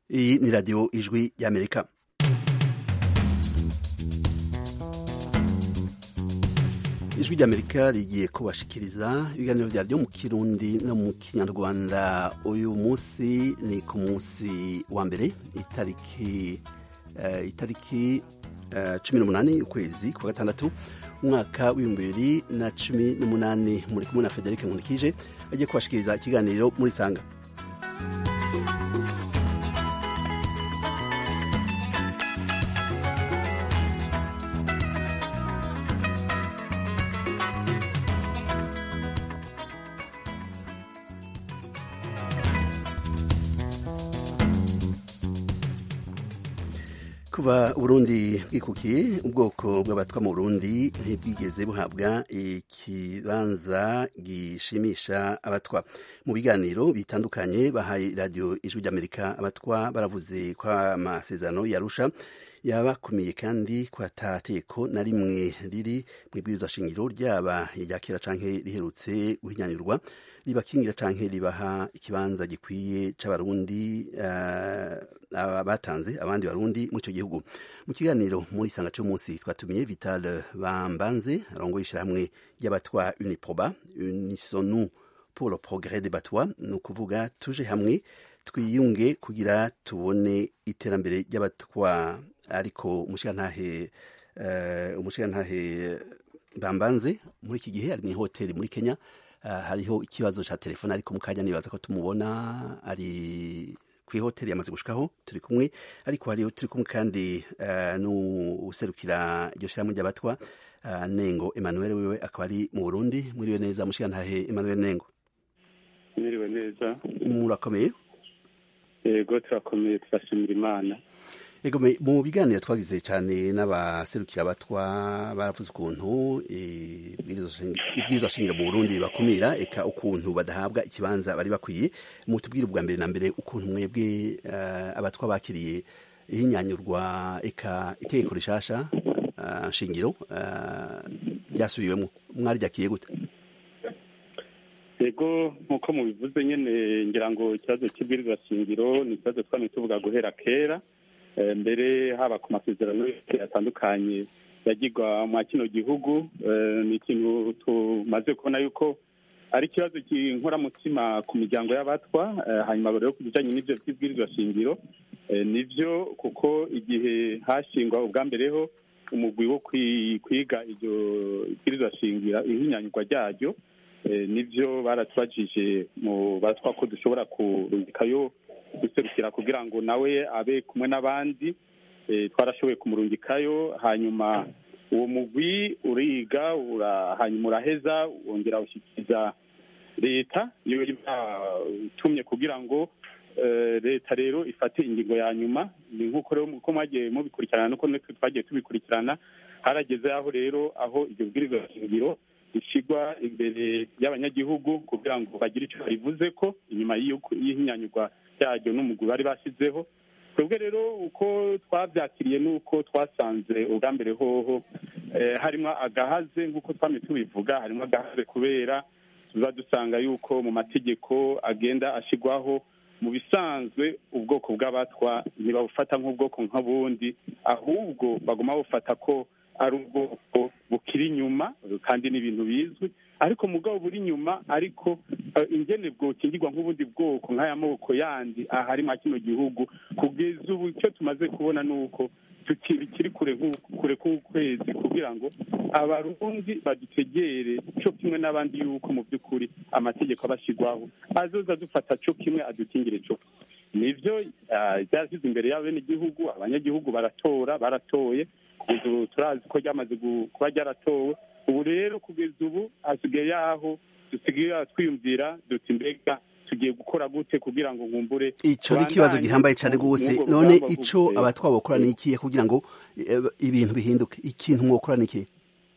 iyi ni radiyo ijwi y'amerika ijwi ry'amerika rigiye kubashikiriza ibiganiro byaryo mu kirundi no mu kinyarwanda uyu munsi ni ku munsi wa mbere itariki uh, itariki uh, cumi n'umunani ukwezi kwa gatandatu umwaka w'ibihumbi bibiri na cumi n'umunani muri kumwe na frederic nkunikije agiye kubashikiriza ikiganiro muri sanga kuva Burundi bwikukiye ubwoko bw'abatwa mu Burundi ntibwigeze buhabwa ikibanza gishimisha abatwa mu biganiro bitandukanye bahaye radiyo ijwi ry'amerika abatwa baravuze ko amasezerano yarusha yabakumiye kandi ko atateko na rimwe riri mu ibwirizwa shingiro ryaba irya kera canke riherutse guhinyanyurwa ribakingira canke ribaha ikibanza gikwiye c'abarundi uh, batanze abandi barundi mu ico gihugu mu kiganiro muri sanga c'umunsi twatumiye Vital Bambanze arongoye ishirahamwe ry'abatwa Uniproba Unisonu pour le progrès des batwa ni ukuvuga tuje hamwe twiyunge kugira tubone iterambere ry'abatwa ariko umushigantahe uh, umushigantahe Bambanze muri iki gihe ari mu hoteli muri Kenya uh, hariho ikibazo ca telefone ariko mu kanya nibaza ko tumubona ari kw'ihoteli yamaze gushikaho turi kumwe ariko hariho turi kumwe kandi uh, n'userukira iryo shirahamwe ry'abatwa uh, Nengo Emmanuel wiwe akaba ari mu Burundi muriwe neza mushigantahe Emmanuel Nengo mwiriwe neza murakomeye yego turakomeye turashimira imana Ego mu biganiro twagize cyane n'abaserukira abatwa baravuze ukuntu ibwirizwa shingiro mu Burundi bakumira eka ukuntu badahabwa ikibanza bari bakwiye mutubwire ubwa mbere na mbere ukuntu mwebwe uh, abatwa bakiriye ihinyanyurwa eka itegeko rishasha uh, shingiro ryasubiwemo uh, mwaryakiye gute yego nk'uko mubivuze nyine ngira ngo ikibazo cy'ibwirizwa shingiro ni ikibazo twamye tuvuga guhera kera mbere haba ku masezerano atandukanye yagirwa mwa kino gihugu ni ikintu tumaze kubona yuko ari ikibazo cy'inkoramutima ku miryango y'abatwa hanyuma rero ku bijyanye n'ibyo by'ibwirizwa shingiro nibyo kuko igihe hashingwa ubwa mbereho umugwi wo kwiga iryo bwirizwa shingiro ihinyanyurwa ryaryo nibyo baratubajije mu batwa ko dushobora kurungikayo guserukira kugira ngo nawe abe kumwe n'abandi twarashoboye kumurungikayo hanyuma uwo mugwi uriga hanyuma uraheza wongera ushyikiriza leta iyo itumye kugira ngo leta rero ifate ingingo ya nyuma ni nk'uko rero uko mwagiye mubikurikirana nuko natwe twagiye tubikurikirana harageze aho rero aho iryo bwirizwa shingiro rishyirwa imbere y'abanyagihugu kugira ngo bagire icyo barivuze ko inyuma y'ihinyanyurwa ryaryo n'umugwi bari bashyizeho twebwe rero uko twabyakiriye n'uko twasanze ubwa mbere hoho harimo agahaze nk'uko twamye tubivuga harimo agahaze kubera tuba dusanga yuko mu mategeko agenda ashyirwaho mu bisanzwe ubwoko bw'abatwa ntibabufata nk'ubwoko nk'ubundi ahubwo baguma bufata ko ari ubwoko bukiri inyuma kandi ni ibintu bizwi ariko mugabo buri inyuma ariko ingene bwokingirwa nk'ubundi bwoko nk'aya moko yandi ahari mwa kino gihugu kugeza ubu icyo tumaze kubona ni uko bikiri kure kure k'ukwezi kugira ngo abarundi badutegere cyo kimwe n'abandi yuko mu by'ukuri amategeko abashyirwaho azoza dufata cyo kimwe adukingire cyo nibyo byashyize imbere y'abenegihugu abanyagihugu baratora baratoye kugeza ubu turazi ko ryamaze kuba ryaratowe ubu rero kugeza ubu hasigaye yaho dusigaye twiyumvira duti mbega tugiye gukora gute kugira ngo nkumbure ico ni ikibazo gihambaye cyane rwose none ico abatwa bokora ni ikihe kugira ngo ibintu bihinduke ikintu mwokora ni ikihe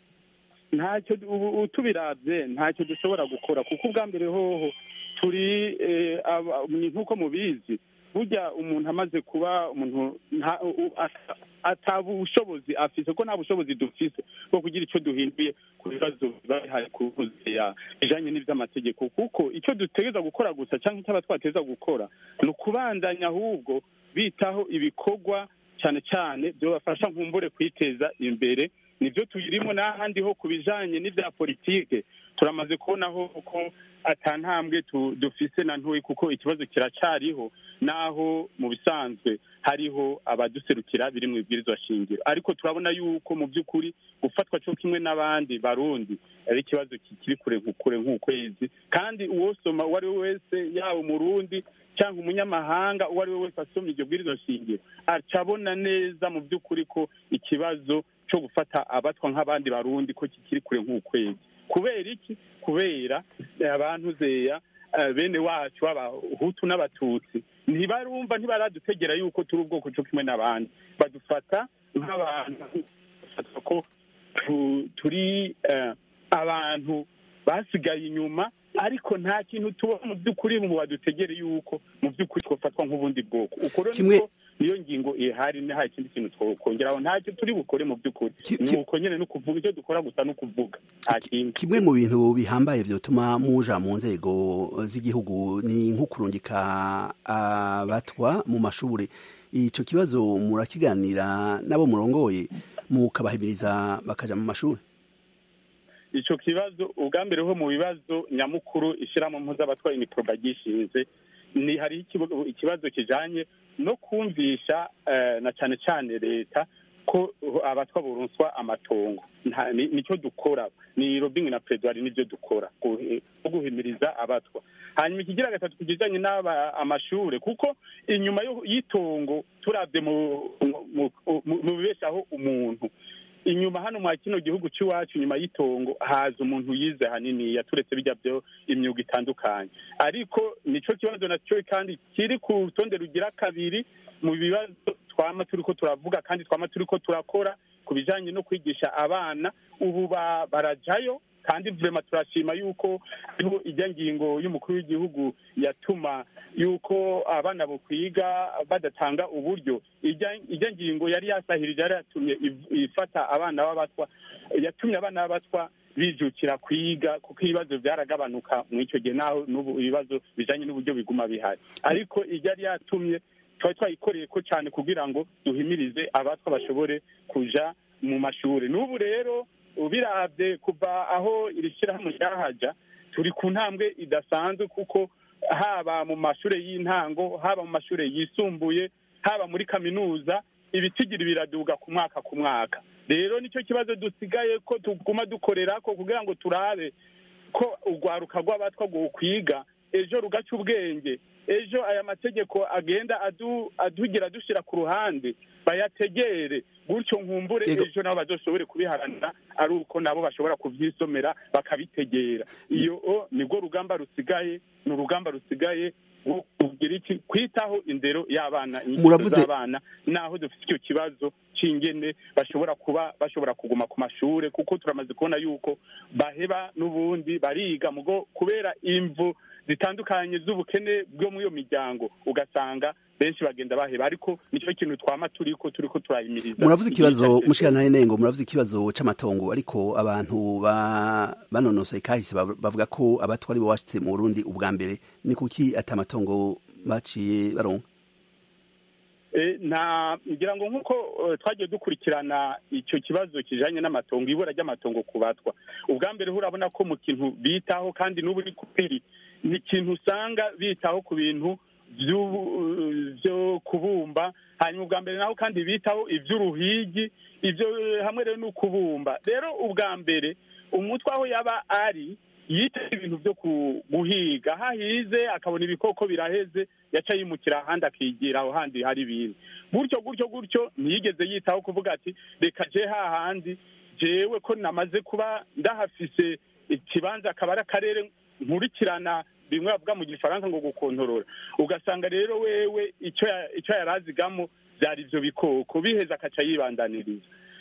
ntacyo ubu tubiravye ntacyo dushobora gukora kuko ubwa mbere hoho turi nk'uko mubizi burya umuntu amaze kuba umuntu ata bushobozi afise ko nta bushobozi dufise bwo kugira icyo duhinduye ku bibazo biba bihari ku ya bijanye n'ivy'amategeko kuko icyo dutegereza gukora gusa cyangwa icyo abatwateza gukora ni ukubandanya ahubwo bitaho ibikorwa cyane cyane byobafasha nkumbure kwiteza imbere nibyo tuyirimo n'ahandi ho ku bijanye n'ivya politike turamaze kubonaho ko ata ntambwe dufise na ntoyi kuko ikibazo kiracyariho naho mu bisanzwe hariho abaduserukira biri mu ibwirizwa shingiro ariko turabona yuko mu by'ukuri gufatwa cyo kimwe n'abandi barundi ari ikibazo kikiri kure nk'ukure nk'ukwezi kandi uwosoma uwo ari we wese yaba umurundi cyangwa umunyamahanga uwo ari we wese asomye iryo bwirizwa shingiro acabona neza mu by'ukuri ko ikibazo cyo gufata abatwa nk'abandi barundi ko kikiri kure nk'ukwezi kubera iki kubera abantu zeya bene wacu b'abahutu n'abatutsi ntibarumva ntibaradutegera yuko turi ubwoko cyo kimwe n'abandi badufata nk'abantu ko turi abantu basigaye inyuma ariko nta kintu tuba mu by'ukuri mu badutegere yuko mu by'ukuri twafatwa nk'ubundi bwoko uko rero niyo ngingo ihari nta kindi kintu twakongeraho ntacyo turi bukore mu by'ukuri ni uko nyine no kuvuga icyo dukora gusa no kuvuga nta kindi kimwe mu bintu bihambaye byotuma muja mu nzego z'igihugu ni nko kurungika abatwa mu mashuri icyo kibazo murakiganira n'abo murongoye mukabahimiriza bakaja mu mashuri icyo kibazo ubwa mbere ho mu bibazo nyamukuru ishyiramo mpuz'abatwaye imiporoba gishinze ni hari ikibazo kijanye no kumvisha na cyane cyane leta ko abatwa burunzwa amatongo nicyo dukora ni robingi na pedwari nibyo dukora no guhimiriza abatwa hanyuma ikigira gatatu ku kijyanye n'aba amashure kuko inyuma y'itongo turabye mu bibeshaho umuntu inyuma hano mwa kino gihugu cy'iwacu inyuma y'itongo haza umuntu yize hanini yaturetse bijya byo imyuga itandukanye ariko nicyo kibazo nacyo kandi kiri ku rutonde rugira kabiri mu bibazo twama turi ko turavuga kandi twama turi ko turakora ku bijyanye no kwigisha abana ubu barajayo kandi vurema turashima yuko hariho ijya ngingo y'umukuru w'igihugu yatuma yuko abana bukwiga badatanga uburyo ijya ngingo yari yasahirije yari yatumye ifata abana b'abatwa yatumye abana b'abatwa bijukira kwiga kuko ibibazo byaragabanuka mu icyo gihe naho n'ubu ibibazo bijyanye n'uburyo biguma bihari ariko ijya yari yatumye twari twayikoreye ko cyane kugira ngo duhimirize abatwa bashobore kuja mu mashuri n'ubu rero ubirabye kuva aho iri shyirahamwe ryahaja turi ku ntambwe idasanzwe kuko haba mu mashuri y'intango haba mu mashuri yisumbuye haba muri kaminuza ibitigiri biraduga ku mwaka ku mwaka rero nicyo kibazo dusigaye ko tuguma dukorera ko kugira ngo turabe ko urwaruka rw'abatwa kwiga ejo rugaca ubwenge ejo aya mategeko agenda adugira dushyira ku ruhande bayategere gutyo nkumbure ejo nabo bazoshobore kubiharanira ari uko nabo bashobora kubyisomera bakabitegera iyo nibwo rugamba rusigaye ni urugamba rusigaye kugira iki kwitaho indero y'abana inyigisho z'abana naho dufite icyo kibazo cy'ingene bashobora kuba bashobora kuguma ku mashuri kuko turamaze kubona yuko baheba n'ubundi bariga mugo kubera imvu zitandukanye z'ubukene bwo muri iyo miryango ugasanga benshi bagenda baheba ariko nicyo kintu twama turiko turiko turahimiriza muravuze ikibazo mushikana nengo muravuze ikibazo c'amatongo ariko abantu ba banonosoye kahise bavuga ko abatwa ari bo washitse mu Burundi ubwa mbere ni kuki ata amatongo baciye baronka nta ngira ngo nk'uko twagiye dukurikirana icyo kibazo kijanye n'amatongo ibura ry'amatongo ku batwa ubwa mbere urabona ko mu kintu bitaho kandi n'ubu ni kubiri ni ikintu usanga bitaho ku bintu byo kubumba hanyuma ubwa mbere naho kandi bitaho iby'uruhigi ibyo hamwe rero ni ukubumba rero ubwa mbere umutwe aho yaba ari yita ibintu byo guhiga hahize akabona ibikoko biraheze yaca yimukira ahandi akigira aho handi hari ibintu gutyo gutyo gutyo ntiyigeze yitaho kuvuga ati reka je hahandi jewe ko namaze kuba ndahafise ikibanza akaba ari akarere nkurikirana bimwe bavuga mu gifaransa ngo gukontorora ugasanga rero wewe icyo yari azigamo byari ibyo bikoko biheza akaca yibandaniriza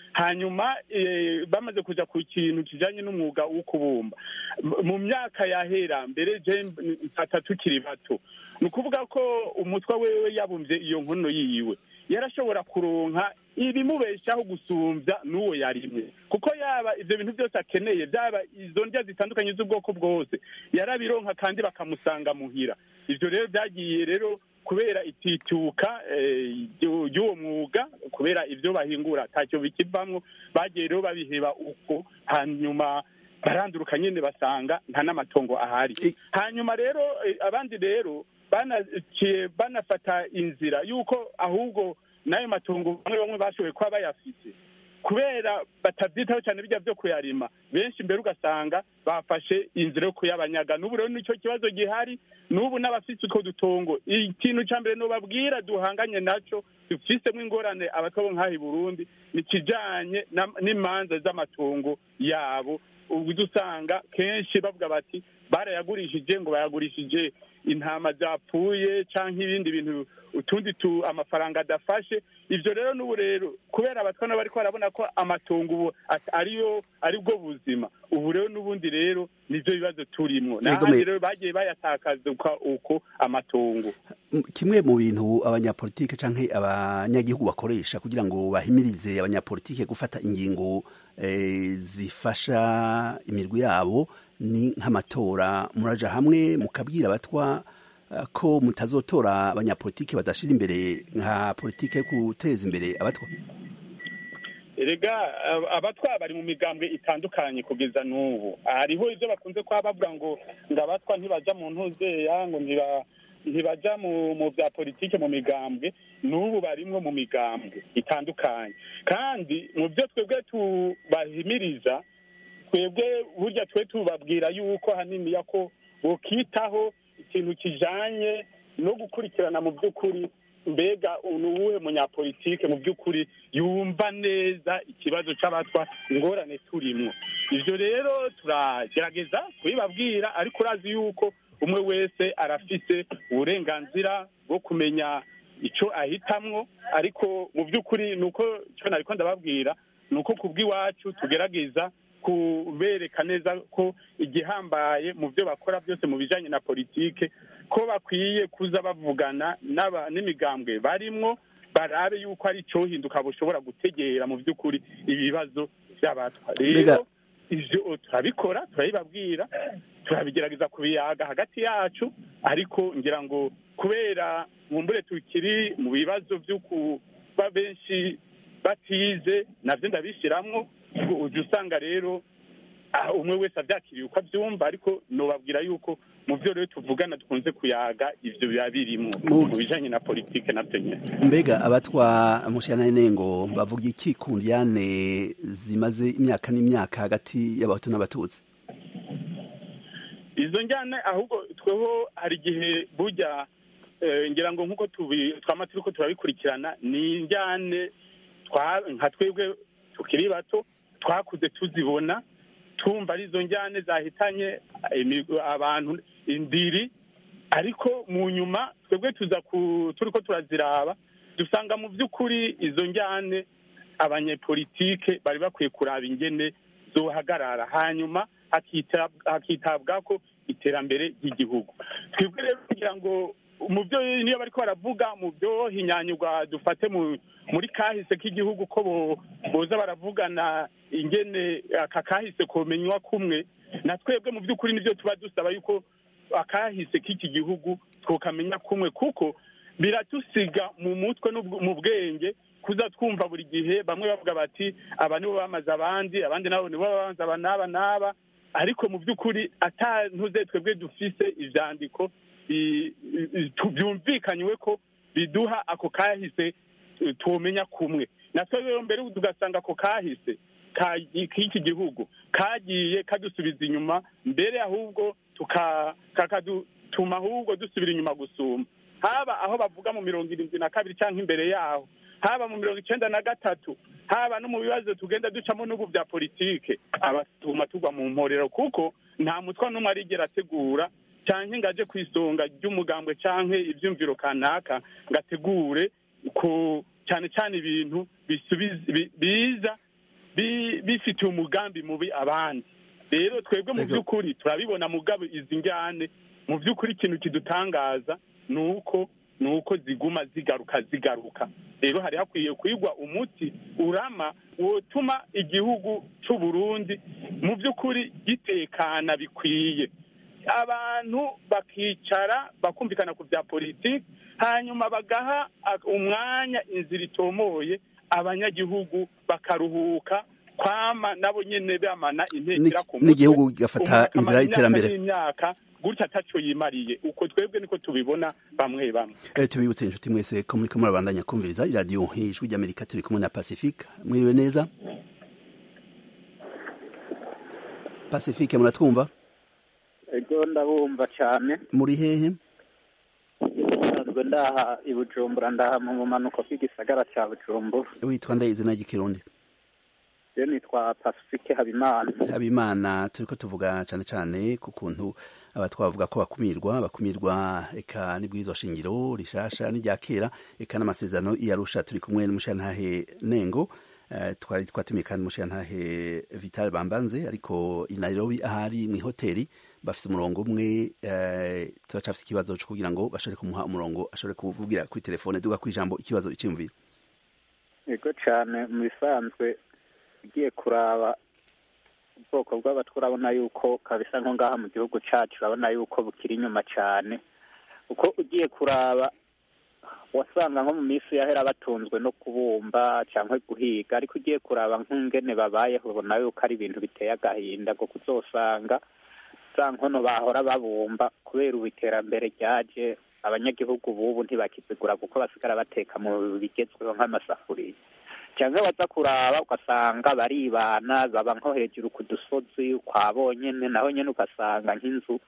hanyuma bamaze kuja ku kintu kijanye n'umwuga wo kubumba mu myaka yahera mbere je mfata tukiri bato ni ukuvuga ko umutwe wewe yabumvye iyo nkono yiwe yarashobora kuronka ibimubeshaho gusumbya n'uwo yarimwe kuko yaba ivyo bintu byose akeneye byaba izo ndya zitandukanye z'ubwoko bwose yarabironka kandi bakamusanga muhira ivyo rero byagiye rero kubera itituka ry'uwo mwuga kubera ibyo bahingura ntacyo bikivamwo bagiye rero babiheba uko hanyuma baranduruka nyine basanga nta n'amatongo ahari hanyuma rero abandi rero banaciye banafata inzira y'uko ahubwo n'ayo matongo bamwe bamwe bashoboye kuba bayafite kubera batabyitaho cyane bijya byo kuyarima benshi mbere ugasanga bafashe inzira yo kuyabanyaga n'ubu rero nicyo kibazo gihari n'ubu n'abafite utwo dutongo ikintu cya mbere nubabwira duhanganye nacyo dufisemo ingorane abatwabo nk'aha i burundi ni ikijyanye n'imanza z'amatongo yabo ubu dusanga kenshi bavuga bati barayagurishije ngo bayagurishije intama zapfuye cyangwa ibindi bintu utundi tu amafaranga adafashe ibyo rero n'ubu rero kubera abatwana bari barabona ko amatongo ubu ariyo ari bwo buzima ubu rero n'ubundi rero nibyo bibazo turimo n'ahandi rero bagiye bayatakaza uko amatongo kimwe mu bintu abanyapolitike cyangwa abanyagihugu bakoresha kugira ngo bahimirize abanyapolitike gufata ingingo zifasha imirwi yabo ni nk'amatora muraja hamwe mukabwira abatwa ko mutazotora abanyapolitike badashira imbere nka politike yo guteza imbere abatwa erega abatwa bari mu migambwe itandukanye kugeza n'ubu hariho ibyo bakunze kuba bavuga ngo ngo abatwa ntibaja mu ntuzeya ngo ntibaja mu bya politike mu migambwe n'ubu barimwo mu migambwe itandukanye kandi mu byo twebwe tubahimiriza twebwe burya twe tubabwira yuko hanini ko bukitaho ikintu kijanye no gukurikirana mu by'ukuri mbega ni uwuhe munyapolitike mu by'ukuri yumva neza ikibazo cy'abatwa ingorane turimo ibyo rero turagerageza kubibabwira ariko urazi yuko umwe wese arafise uburenganzira bwo kumenya icyo ahitamwo ariko mu by'ukuri ni uko icyo nariko ndababwira ni uko kubw'iwacu tugerageza kubereka neza ko igihambaye mu byo bakora byose mu bijyanye na politike ko bakwiye kuza bavugana n'imigambwe barimwo barabe yuko ari icyohinduka bushobora gutegera mu by'ukuri ibibazo by'abatwa rero ibyo turabikora turabibabwira turabigerageza kubiyaga hagati yacu ariko ngira ngo kubera mumbure tukiri mu bibazo byo kuba benshi batize nabyo ndabishyiramo ujya usanga rero umwe wese abyakiriye uko abyumva ariko nubabwira yuko mu byo rero tuvugana dukunze kuyaga ibyo biba birimo mu bijyanye na politike nabyo nyine mbega abatwa mushyirana n'inengo bavuga iki ku ndiyane zimaze imyaka n'imyaka hagati y'abahutu n'abatutsi izo njyane ahubwo tweho hari igihe bujya ngira ngo nk'uko twama turi ko turabikurikirana ni injyane nka twebwe tukiri bato twakuze tuzibona tumva arizo njyane zahitanye abantu indiri ariko mu nyuma twebwe tuza turi ko turaziraba dusanga mu by'ukuri izo njyane abanyepolitike bari bakwiye kuraba ingene zohagarara hanyuma hakitabwa ko iterambere ry'igihugu twebwe rero kugira ngo mu byo niyo bari ko baravuga mu byo hinyanyurwa dufate muri kahise k'igihugu ko boza baravugana ingene aka kahise komenywa kumwe na twebwe mu by'ukuri nibyo tuba dusaba yuko akahise k'iki gihugu twokamenya kumwe kuko biratusiga mu mutwe mu bwenge kuza twumva buri gihe bamwe bavuga bati aba nibo bamaze abandi abandi nabo nibo bamaze aba n'aba n'aba ariko mu by'ukuri atantuze twebwe dufise ivyandiko byumvikanywe ko biduha ako kahise tumenya kumwe natwe rero mbere tugasanga ako kahise k'iki gihugu kagiye kadusubiza inyuma mbere ahubwo kakadutuma ahubwo dusubira inyuma gusuma haba aho bavuga mu mirongo irindwi na kabiri cyangwa imbere yaho haba mu mirongo icyenda na gatatu haba no mu bibazo tugenda ducamo n'ubu bya politike abatuma tugwa mu mporero kuko nta mutwa n'umwe arigera ategura cyangwa ngo aje ku isonga ry'umugambwe cyangwa ibyumviro kanaka ngo ategure ku cyane cyane ibintu biza bifitiye umugambi mubi abandi rero twebwe mu by'ukuri turabibona mugabo izi njyane mu by'ukuri ikintu kidutangaza ni uko ni uko ziguma zigaruka zigaruka rero hari hakwiye kwigwa umuti urama wotuma igihugu cy'u Burundi mu by'ukuri gitekana bikwiye abantu bakicara bakumvikana ku bya politiki hanyuma bagaha umwanya inzira itomoye abanyagihugu bakaruhuka kwama nabo nyene bamana intekera ku mutwe n'igihugu gafata inzira y'iterambere imyaka gutya ataco yimariye uko twebwe niko tubibona bamwe bamwe eh tubibutse inshuti mwese ko muri kumwe abandanya kumviriza iradiyo ijwi ry'amerika turi kumwe na pacifique mwiriwe neza pacifique muratwumva ego ndabumva cyane muri hehe nsanzwe ndaha i bujumbura ndaha mu bumanuko bw'igisagara cya bujumbura witwa ndaye izina ry'ikirundi yo nitwa pacifique habimana habimana turi ko tuvuga cyane cyane ku kuntu aba twavuga ko bakumirwa bakumirwa eka n'ibwirizwa shingiro rishasha n'irya kera eka n'amasezerano iyarusha turi kumwe n'umushantahe nengo twari twatumiye kandi umushantahe vital bambanze ariko i nairobi ahari mu ihoteli bafite umurongo umwe turacafite ikibazo cyo kugira ngo bashobore kumuha umurongo ashobore kuvugira kuri telefone duga ku ijambo ikibazo icyumviro yego cyane mu bisanzwe ugiye kuraba ubwoko bw'abatwa urabona yuko kabisa nko ngaha mu gihugu cyacu urabona yuko bukiri inyuma cyane kuko ugiye kuraba wasanga nko mu minsi yahera batunzwe no kubumba cyangwa guhiga ariko ugiye kuraba nk'ingene babayeho ubona yuko ari ibintu biteye agahinda kuko uzosanga za nkono bahora babumba kubera ubu iterambere ryaje abanyagihugu bubu ntibakizigura kuko basigara bateka mu bigezweho nk'amasafuriya cyangwa baza kuraba ugasanga baribana baba nko hejuru ku dusozi kwa bonyine naho nyine ugasanga nk'inzu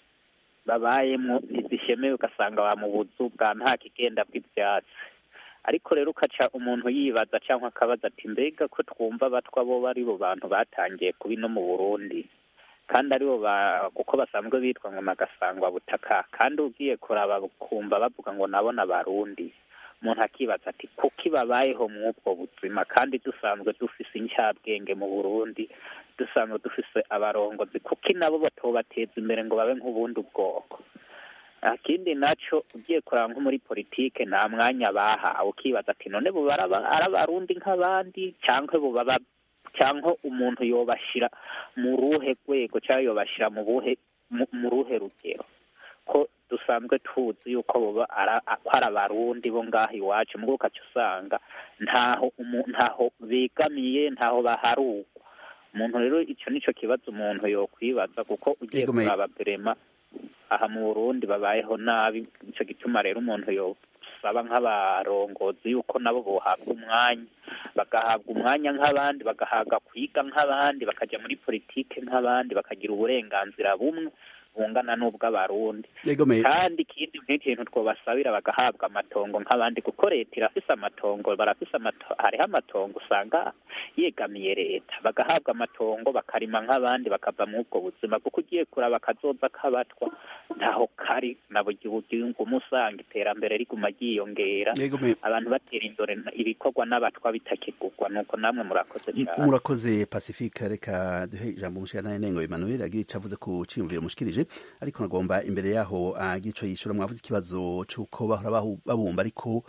babayemo ntizishemewe ugasanga ba mu buzu bwa nta kigenda bw'ibyatsi ariko rero ukaca umuntu yibaza cyangwa akabaza ati mbega ko twumva abatwa bo ari bo bantu batangiye kubi no mu burundi kandi aribo kuko basanzwe bitwa ngo nagasangwa butaka kandi ugiye kuraba kumva bavuga ngo nabona abarundi umuntu akibaza ati kuki babayeho mu ubwo buzima kandi dusanzwe dufise incyabwenge mu burundi dusanzwe dufise abarongozi kuki nabo batobateza imbere ngo babe nk'ubundi bwoko ikindi nacyo ugiye kuraba nko muri politike nta mwanya bahawe ukibaza ati none buba ari abarundi nk'abandi cyangwa bubaba cyangwa umuntu yobashyira mu ruhe rwego cyangwa yobashyira mu buhe mu ruhe rugero ko dusanzwe tuzi yuko buba ko ari abarundi bo ngaho iwacu mu ukaca usanga ntaho ntaho begamiye ntaho baharugwa umuntu rero icyo nicyo kibazo umuntu yokwibaza kuko ugiye kuraba berema aha mu burundi babayeho nabi nicyo gituma rero umuntu yosaba nk'abarongozi yuko nabo bohabwa umwanya bagahabwa umwanya nk'abandi bagahabwa kwiga nk'abandi bakajya muri politike nk'abandi bakagira uburenganzira bumwe bungana n'ubw'abarundi kandi ikindi nk'ikintu twobasabira bagahabwa amatongo nk'abandi kuko leta irafise amatongo barafise hariho amatongo usanga yegamiye leta bagahabwa amatongo bakarima nk'abandi bakava muri ubwo buzima kuko ugiye kuraba akazoza k'abatwa ntaho kari na buri gihugu usanga iterambere riguma ryiyongera abantu batera imbere ibikorwa n'abatwa bitakigurwa nuko namwe murakoze cyane murakoze pacifique reka duhe ijambo umushyiranaye nengo emmanuel agira icyo avuze ku cyiyumviro mushikirije ariko nagomba imbere yaho agico yishura mwavuze ikibazo cy'uko bahora babumba ariko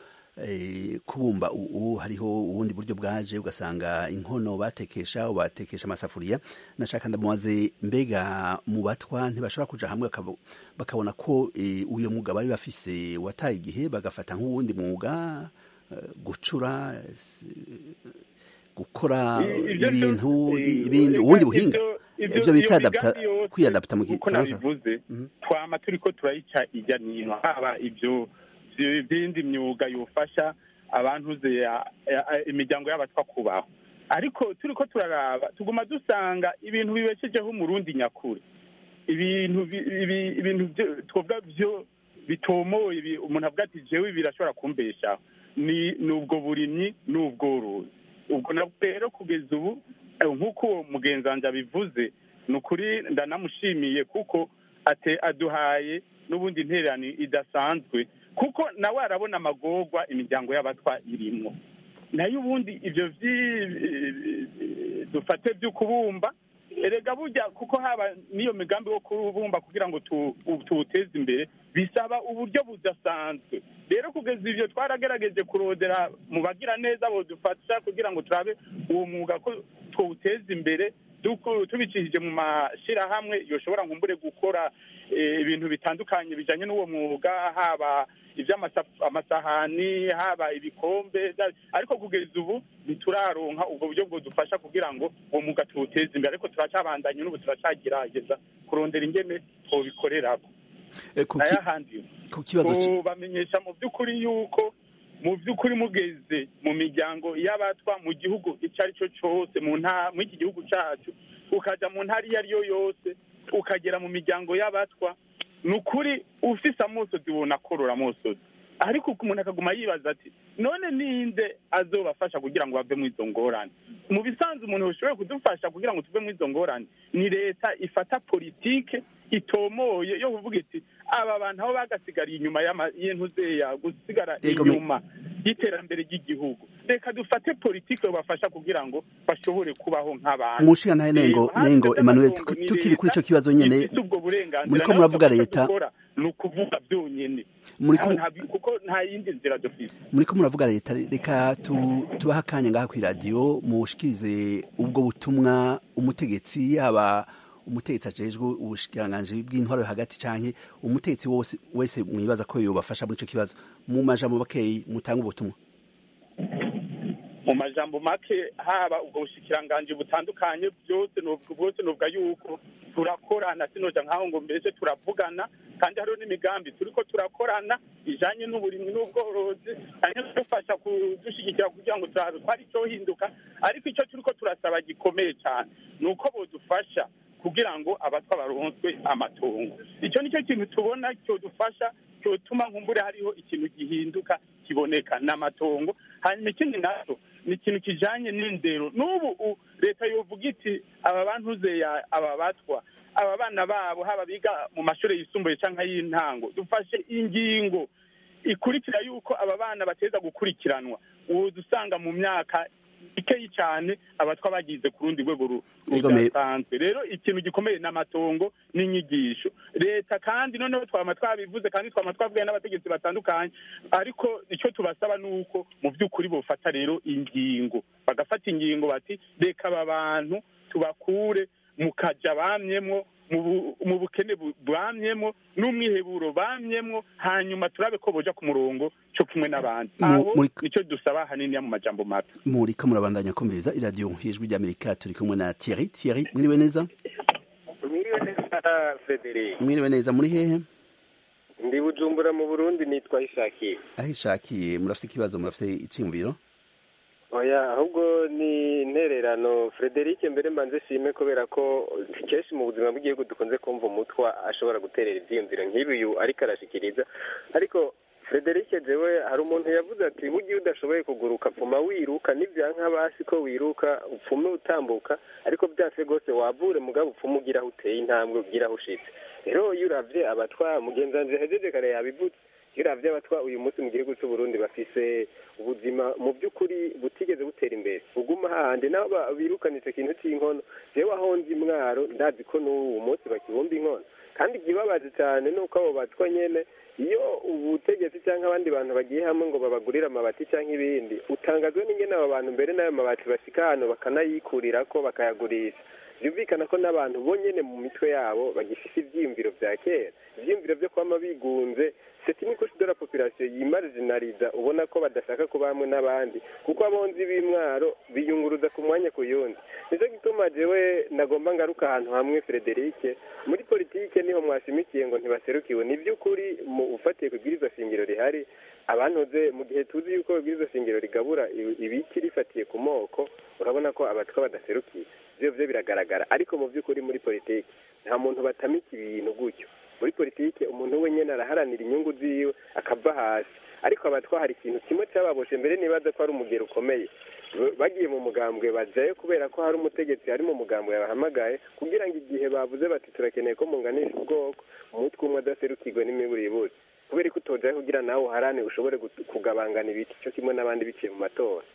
kubumba ubu hariho ubundi buryo bwaje ugasanga inkono batekesha batekesha amasafuriya nashaka ndamubaze mbega mu batwa ntibashobora kuja hamwe bakabona ko uyo mwuga bari bafise wataye igihe bagafata nk'uwundi mwuga gucura gukora ibintu ibindi ubundi buhinga ivyo bita kwiyadapta mu gifaransa twama turiko turayica ijya nino haba ivyo ibindi myuga yofasha abantu imiryango y'abatwa kubaho ariko turiko turaraba tuguma dusanga ibintu bibeshejeho umurundi nyakuri ibintu ibintu twovuga vyo bitomoye umuntu avuga ati jewe birashobora kumbeshaho ni ubwo burimyi n'ubworozi ubwo nabwo rero kugeza ubu nk'uko uwo mugenzi wanjye abivuze ni ukuri ndanamushimiye kuko aduhaye n'ubundi intererano idasanzwe kuko nawe arabona amagorwa imiryango y'abatwa irimo nayo ubundi ibyo dufate byo kubumba erega burya kuko haba n'iyo migambi wo kubumba kugira ngo tuwuteze imbere bisaba uburyo budasanzwe rero kugeza ibyo twaragerageje kurondera mu bagira neza bodufasha kugira ngo turabe uwo mwuga ko tuwuteza imbere tubicishije mu mashyirahamwe yoshobora nkumbure gukora ibintu bitandukanye bijyanye n'uwo mwuga haba iby'amasahani haba ibikombe ariko kugeza ubu ntituraronka ubwo buryo bwodufasha kugira ngo uwo mwuga tuwuteze imbere ariko turacyabandanye n'ubu turacyagerageza kurondera ingene twobikorerako nayahandi tubamenyesha mu by'ukuri yuko mu by'ukuri mugeze mu miryango y'abatwa mu gihugu icyo ari cyo cyose mu iki gihugu cyacu ukajya mu ntara iyo ari yo yose ukagera mu miryango y'abatwa ni ukuri ufise amosozi ubona akorora amosozi ariko umuntu akaguma yibaza ati none ninde azobafasha kugira ngo bave mu izo ngorane mu bisanzwe umuntu ushoboye kudufasha kugira ngo tuve mu izo ngorane ni leta ifata politike itomoye yo kuvuga iti aba bantu aho bagasigariye inyuma y'intuzeya gusigara inyuma y'iterambere ry'igihugu reka dufate politike babafasha kugira ngo bashobore kubaho nk'abantu umushinga ntahe nengo nengo Emmanuel tukiri kuri ico kibazo nyene muriko muravuga leta ni ukuvuga byonyene kuko nta yindi nzira dufite muriko muravuga leta reka tubahe akanya ngaha kw'iradiyo mushikirize ubwo butumwa umutegetsi yaba umutegetsi ajejwe ubushikiranganji bw'intwaro hagati canke umutegetsi wose wese mwibaza ko yobafasha muri ico kibazo mu majambo makeyi mutanga ubutumwa mu majambo make haba ubwo bushikiranganji butandukanye byose bwose novuga yuko turakorana sinoja nkaho ngo mbese turavugana kandi hariho n'imigambi turiko turakorana ijanye n'uburimwi n'ubworozi hanyuma dufasha kudushyigikira kugira ngo turabe ko hari icyohinduka ariko icyo turiko turasaba gikomeye cyane ni uko bodufasha kugira ngo abatwa baronswe amatongo icyo nicyo kintu tubona cyodufasha cyotuma nkumbure hariho ikintu gihinduka kiboneka n'amatongo hanyuma ikindi naco ni ikintu kijanye n'indero n'ubu leta yovuga iti aba bantuze aba batwa aba bana babo haba biga mu mashuri yisumbuye cyangwa y'intango dufashe ingingo ikurikira yuko aba bana bateza gukurikiranwa uwo dusanga mu myaka ikeyi cyane abatwa bagize ku rundi rwego rudasanzwe rero ikintu gikomeye n'amatongo n'inyigisho leta kandi noneho twama twabivuze kandi twama twavuye n'abategetsi batandukanye ariko icyo tubasaba ni uko mu by'ukuri bofata rero ingingo bagafata ingingo bati reka aba bantu tubakure mu kaja bamyemwo mu bukene bamyemo n'umwiheburo bamyemo hanyuma turabe ko boja ku murongo cyo kimwe n'abandi aho nicyo dusaba hanini mu majambo mato muriko murabandanya kumviriza iradiyo ijwi ry'amerika turi kumwe na Thierry Thierry mwiriwe neza mwiriwe neza Frederic mwiriwe neza muri hehe ndi bujumbura mu burundi nitwa ishakiye aho ishakiye murafite ikibazo murafite iciyumviro oya ahubwo ni intererano Frederic mbere mbanze shime kubera ko kenshi mu buzima bw'igihugu dukunze kumva umutwa ashobora guterera ibyiyumviro nk'ibi uyu ariko arashikiriza ariko Frederic jewe hari umuntu yavuze ati burya udashoboye kuguruka pfuma wiruka n'ibyanka basi ko wiruka upfume utambuka ariko byase rwose wavure mugabo upfume ugira aho uteye intambwe ugira aho ushitse rero iyo uravye abatwa mugenzi wanje hejeje kare yabivutse iyo uravye abatwa uyu munsi mu gihugu c'uburundi bafise ubuzima mu by'ukuri butigeze butera imbere uguma hahandi nabo birukana ico kintu c'inkono jewe aho nzi mwaro ndazi ko n'ubu munsi bakibumba inkono kandi ikibabaje cyane ni uko abo batwa nyene iyo ubutegetsi cyangwa abandi bantu bagiye hamwe ngo babagurire amabati cyangwa ibindi utangazwa n'ingene abo bantu mbere n'ayo mabati bashika hano bakanayikurirako bakayagurisha byumvikana ko n'abantu bonyene mu mitwe yabo bagifise ivyiyumviro vya kera ivyiyumviro vyo kwama bigunze c'est une couche de la population yimarginaliza ubona ko badashaka kuba hamwe n'abandi kuko abonzi b'imwaro biyunguruza ku mwanya ku yundi nicyo gituma jewe nagomba ngaruka ahantu hamwe Frederic muri politike niho mwashimikiye ngo ntibaserukiwe ni by'ukuri mu ufatiye ku bwirizwa shingiro rihari abantuze mu gihe tuzi yuko ibwirizwa shingiro rigabura ibiki rifatiye ku moko urabona ko abatwa badaserukiye ivyo vyo biragaragara ariko mu by'ukuri muri politike nta muntu batamika ibintu gutyo muri politike umuntu wenyine araharanira inyungu ziwe akava hasi ariko abatwa hari ikintu kimwe cyababoshe mbere nibaza ko ari umugero ukomeye bagiye mu mugambwe bajayo kubera ko hari umutegetsi ari mu mugambwe yabahamagaye kugira ngo igihe bavuze bati turakeneye ko munganisha ubwoko umutwe umwe adaserukirwe n'imiburiburi kubera ko utojayo kugira nawe uharane ushobore kugabangana ibiti cyo kimwe n'abandi biciye mu matora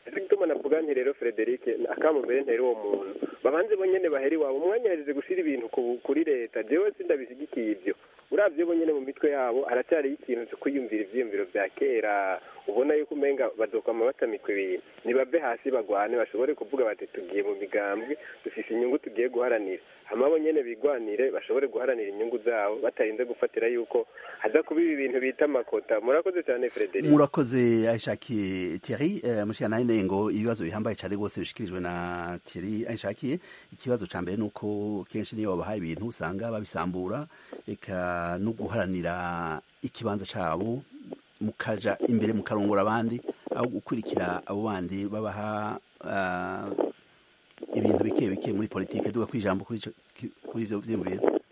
nicyo gituma navuga nti rero frederic akamo mbere ntera uwo muntu babanze bonyene bahera iwabo umwanya yaheze gushira ibintu kuri leta jewe sindabishyigikiye ibyo uravye bonyene mu mitwe yabo haracyariho ikintu cyo kwiyumvira ivyiyumviro vya kera ubona yuko umenga bazokwama batamikwa ibintu nibave hasi bagwane bashobore kuvuga bati tugiye mu migambwe dufise inyungu tugiye guharanira hama bo nyene bigwanire bashobore guharanira inyungu zabo batarinze gufatira yuko haza kuba ibi bintu bita amakota murakoze cyane frederic murakoze aishakiye thierry uh, mushikana ngo ibibazo bihambaye cyane rwose bishikirijwe na thierry aishakiye ikibazo ca mbere nuko kenshi niyo babahaye ibintu usanga babisambura eka no guharanira ikibanza cabo mukaja imbere mukarongora abandi aho gukurikira abo bandi babaha uh, ibintu bike bike muri politike duga kwijambo kuri ivyo vyiyumviro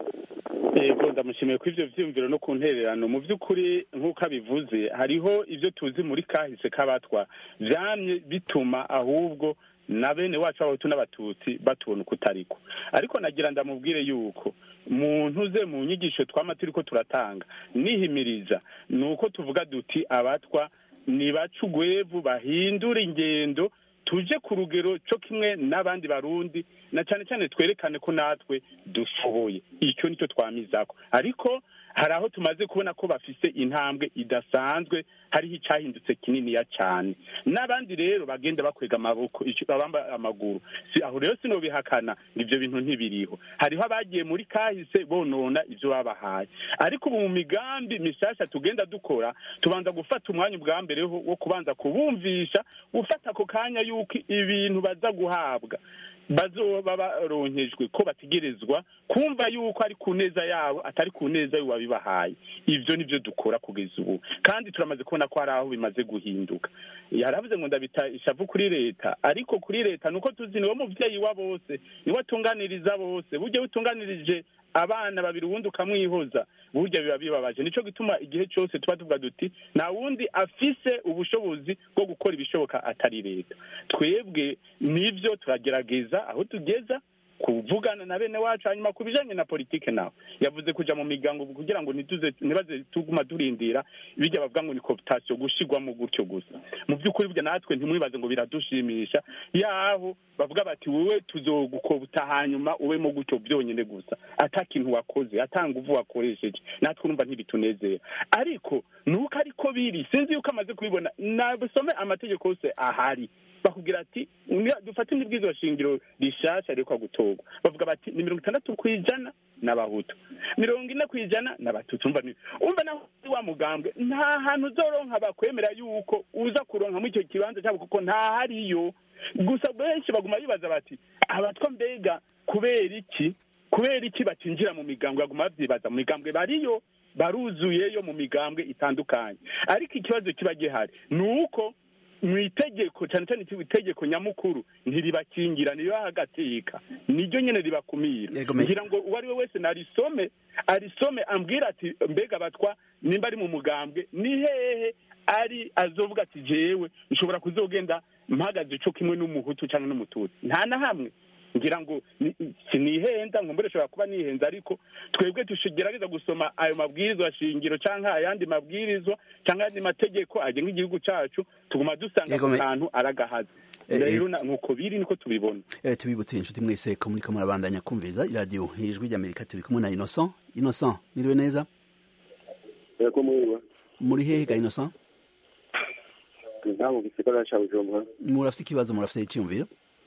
yego ndamushimiye ku ivyo vyiyumviro no ku ntererano mu vy'ukuri nk'uko abivuze hariho ivyo tuzi muri kahise k'abatwa vyamye bituma ahubwo na bene wacu abahutu n'abatutsi batubona uko utariko ariko nagira ndamubwire yuko muntu ze mu nyigisho twama turiko turatanga nihimiriza ni uko tuvuga duti abatwa nibaca ugwevu bahindura ingendo tuje ku rugero cyo kimwe n'abandi barundi na cyane cyane twerekane ko natwe dushoboye icyo nicyo twamizako ariko hari aho tumaze kubona ko bafise intambwe idasanzwe hariho icyahindutse kininiya cyane n'abandi rero bagenda bakwega amaboko abamba amaguru si aho rero sinobihakana ibyo bintu ntibiriho hariho abagiye muri kahise bonona ibyo babahaye ariko ubu mu migambi mishasha tugenda dukora tubanza gufata umwanya ubwa mbere wo kubanza kubumvisha gufata ako kanya yuko ibintu baza guhabwa bazoba baronkejwe ko bategerezwa kumva yuko ari ku neza yabo atari ku neza y'uwabibahaye ivyo nivyo dukora kugeza ubu kandi turamaze kubona ko hari aho bimaze guhinduka yaravuze ngo ndabita ishavu kuri leta ariko kuri leta nuko tuzi niwe muvyeyi wa bose niwe atunganiriza bose burya utunganirije abana babiri ubundi ukamwihoza burya biba bibabaje nico gituma igihe cyose tuba tuvuga duti nta wundi afise ubushobozi bwo gukora ibishoboka atari leta twebwe nivyo turagerageza aho tugeza kuvugana na bene wacu hanyuma ku bijanye na politike nawe yavuze kuja mu migango kugira ngo ntituze ntibaze tuguma turindira bijya bavuga ngo ni cooptation gushigwamo gutyo gusa mu by'ukuri burya natwe ntimwibaze ngo biradushimisha yaho bavuga bati wowe tuzogukobuta hanyuma ubemo gutyo byonyine gusa ata kintu wakoze ata nguvu wakoresheje natwe urumva ntibitunezera ariko nuko ariko biri sinzi yuko amaze kubibona nabusome amategeko yose ahari bakubwira ati dufate n'ibwirizwa shingiro rishasha rikwa gutorwa bavuga bati ni mirongo itandatu ku ijana n'abahutu mirongo ine ku ijana n'abatutsi umva umva naho wa mugambwe nta hantu uzoronka bakwemera yuko uza kuronka muri icyo kibanza cyabo kuko ntahariyo gusa benshi baguma bibaza bati abatwa mbega kubera iki kubera iki batinjira mu migambwe baguma babyibaza mu migambwe bariyo baruzuyeyo mu migambwe itandukanye ariko ikibazo kiba gihari ni uko mu itegeko cyane cyane itegeko nyamukuru ntiribakingira ntiribaha agateka niryo nyine ribakumira ngira ngo uwo ari we wese narisome arisome ambwira ati mbega batwa nimba ari mu mugambwe ni hehe ari azovuga ati jewe nshobora kuzogenda mpagaze cyo kimwe n'umuhutu cyangwa n'umututsi nta na hamwe ngira ngo sinihenda ngo mbere ushobora kuba nihenze ariko twebwe tugerageza gusoma ayo mabwirizwa shingiro cyangwa ayandi mabwirizwa cyangwa ayandi mategeko agenga igihugu cyacu tuguma dusanga ako kantu aragahaza rero nuko biri niko tubibona tubibutse inshuti mwese ko muriko murabandanya kumviza iradiyo ijwi ry'amerika turi kumwe na innocent innocent niriwe neza yego mwiwe muri hehe ga innocent ntabwo gisigara ca bujumbura murafite ikibazo murafite icyumviro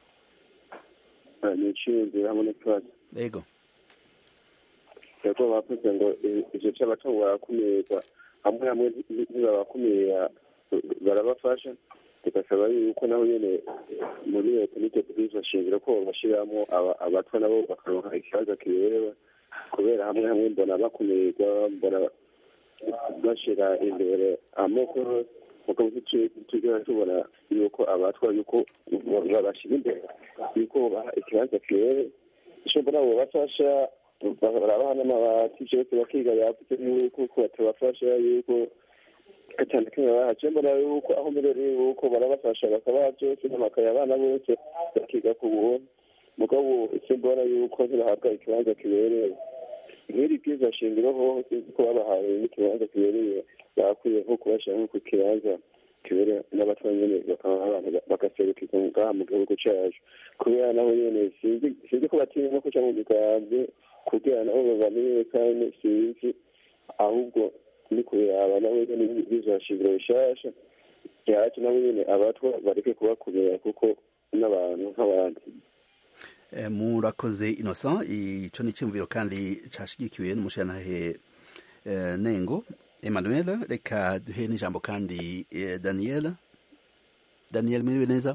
ni iciyumviro hamwe n'ikibazo yego yego bavuze ngo ivyo c'abatungo barakumirwa hamwe hamwe ntibabakumira barabafasha tugasaba yuko naho nyene muri leta n'iryo bwirizwa shingiro ko babashiramwo abatwa nabo bakaronka ikibazo kibereba kubera hamwe hamwe mbona bakumirwa mbona bashira imbere amoko mugabo tugera tubona yuko abatwa yuko babashira imbere yuko baha ikibanza kibereye ico mbona bobafasha barabaha n'amabati vyose bakiga yavuze yuko ko batabafasha yuko gatanu kimwe bahaje mbona yuko aho mbere yuko barabafasha bakabaha byose n'amakaye abana bose bakiga ku buntu mugabo icyo mbona yuko ntibahabwa ikibanza kibereye nk'iri bwiza shingiro ho sinzi ko babahaye n'ikibanza kibereye bakwiye nko kubashyira nko ku kibanza kibere n'abatwa nyene bakaba abantu bagaserukirwa ngaha mu gihugu cacu kubera naho nyene sinzi sinzi ko batinya no kuja mu migambwe kugira nabo babamenyekane sinzi ahubwo ni kubiraba nabo nyene bizashingiro bishasha yacu nabo nyene abatwa bareke kubakumira kuko n'abantu nk'abandi murakoze innocent ico ni iciyumviro kandi cashigikiwe n'umushirantahe nengo emmanuel reka duhe n'ijambo kandi daniel daniel mwiriwe neza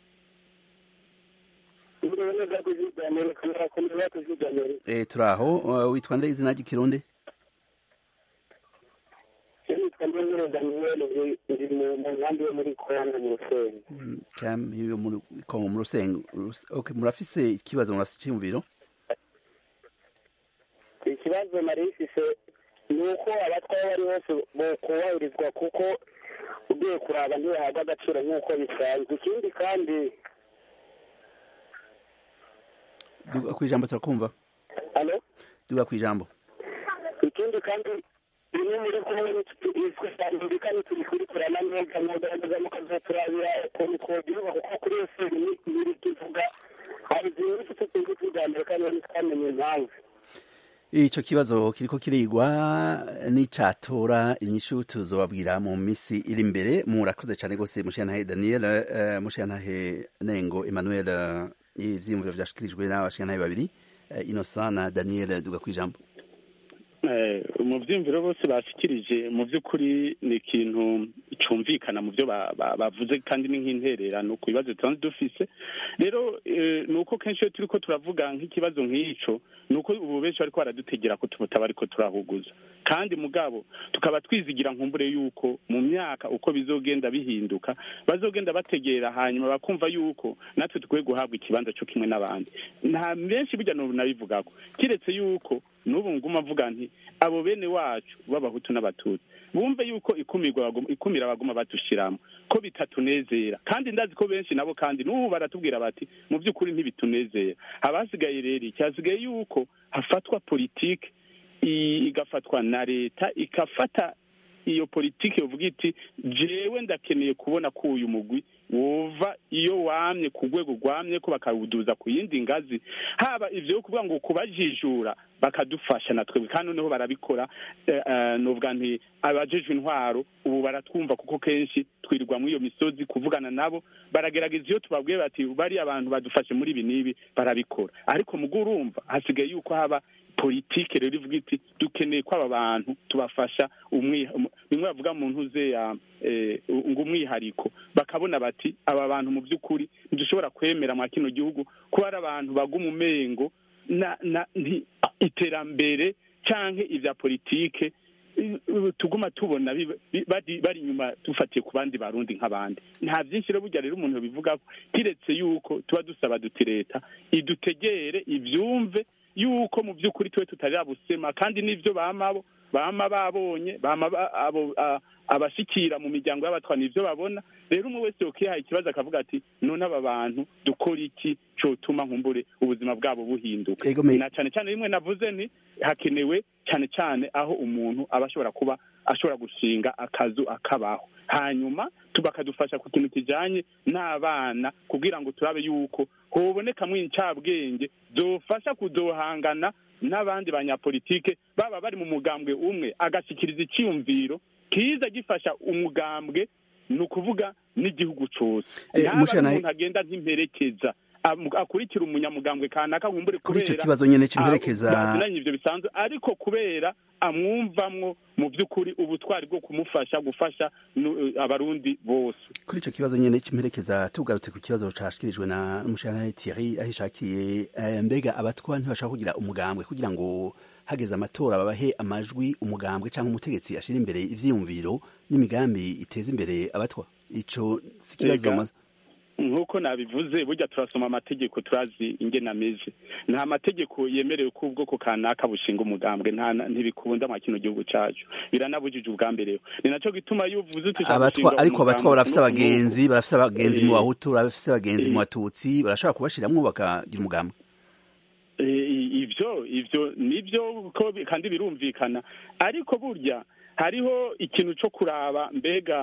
turaho witwa nde izina ry'ikirundi nitwa mbonero daniyeli ndi mu nkambi yo muri kongo mu rusengo kambi yo muri kongo mu rusengo okay murafise ikibazo murafise icyumviro ikibazo nari ifise ni uko abatwa aho bari hose bokubahirizwa kuko ugiye kuraba ntibahabwa agaciro nk'uko bisanzwe ikindi kandi duga ku ijambo turakumva alo duga ku ijambo ikindi kandi bimwe muri kumwe twitandukanye turi kurikorana neza mugaragaza mukazoturabira ukuntu twogihuga kuko kuri iyo seri niri tuvuga hari zimwe tutuzi tujyambere kandi ntitwamenye impamvu ico kibazo kiriko kirigwa n'icatora inyishu tuzobabwira mu misi iri imbere murakoze cane gose mushiyantahe daniel uh, mushiyantahe nengo emmanuel uh, ivyiyumviro vyashikirijwe n'abashiyantahe babiri uh, innocent na daniel duga kwijambo mu byiyumviro bose bashikirije mu by'ukuri ni ikintu cyumvikana mu byo bavuze kandi ni nk'intererano ku bibazo tubanza dufise rero ni uko kenshi iyo turi ko turavuga nk'ikibazo nk'icyo ni uko ubu benshi bariko baradutegera ko tumutaba ariko turahuguza kandi mugabo tukaba twizigira nkumbure yuko mu myaka uko bizogenda bihinduka bazogenda bategera hanyuma bakumva yuko natwe dukwiye guhabwa ikibanza cyo kimwe n'abandi nta benshi burya n'ubu nabivugako kiretse yuko n'ubu nguma mvuga nti abo bene wacu b'abahutu n'abatutsi bumve yuko ikumirwa ikumira baguma badushiramo ko bitatunezera kandi ndazi ko benshi nabo kandi n'ubu baratubwira bati mu by'ukuri ntibitunezera haba hasigaye rero cyasigaye yuko hafatwa politike igafatwa na leta ikafata iyo politiki yovuga iti jewe ndakeneye kubona ko uyu mugwi wova iyo wamye ku rwego rwamye ko bakawuduza ku yindi ngazi haba ivyo yo kuvuga ngo kubajijura bakadufasha na twebwe kandi noneho barabikora novuga nti abajejwe intwaro ubu baratwumva kuko kenshi twirirwa muri iyo misozi kuvugana nabo baragerageza iyo tubabwiye bati bari abantu badufashe muri ibi n'ibi barabikora ariko mugo urumva hasigaye yuko haba politike rero ivuga iti dukeneye ko aba bantu tubafasha bimwe bavuga mu ntuze ya ngo umwihariko bakabona bati aba bantu mu by'ukuri ntidushobora kwemera mwa kino gihugu ko ari abantu baguma umengo na iterambere cyangwa ibya politike tuguma tubona bari inyuma dufatiye ku bandi barundi nk'abandi nta byinshi rero burya rero umuntu bivuga kiretse yuko tuba dusaba duti leta idutegere ibyumve yuko mu by'ukuri twe tutarabusema kandi n'ibyo bamabo bama babonye bama abo abashikira mu miryango y'abatwa nivyo babona rero umwe wese yokihaye ikibazo akavuga ati none aba bantu dukora iki cotuma nkumbure ubuzima bwabo buhinduka na cane cane rimwe navuze nti hakenewe cane cane aho umuntu aba ashobora kuba ashobora gushinga akazu akabaho hanyuma bakadufasha ku kintu kijanye n'abana kugira ngo turabe yuko hobonekamwo incabwenge zofasha kuzohangana n'abandi banyapolitike baba bari mu mugambwe umwe agashikiriza iciyumviro kiza gifasha umugambwe ni ukuvuga n'igihugu cose ntaba umuntu agenda nk'imperekeza akurikira umunyamugambwe kanaka nkumbure kuri ico kibazo nyene c'imperekeza bazinanye ivyo bisanzwe ariko kubera amwumvamwo mu by'ukuri ubutwari bwo kumufasha gufasha abarundi bose kuri ico kibazo nyene c'imperekeza tugarutse ku kibazo cashikirijwe na umushana Thierry ahishakiye mbega abatwa ntibashaka kugira umugambwe kugira ngo hageze amatora babahe amajwi umugambwe cyangwa umutegetsi ashira imbere ivyiyumviro n'imigambi iteza imbere abatwa ico si kibazo nk'uko nabivuze burya turasoma amategeko turazi ingene ameze nta mategeko yemerewe ko ubwoko kanaka bushinga umugambwe ntibikunda mwa kino gihugu cacu biranabujije ubwa mbere ni naco gituma iyo uvuze uti abatwa ariko abatwa barafise abagenzi barafise abagenzi mu bahutu barafise abagenzi mu batutsi barashobora kubashiramwo bakagira umugambwe ivyo ivyo nivyo kandi birumvikana ariko burya hariho ikintu co kuraba mbega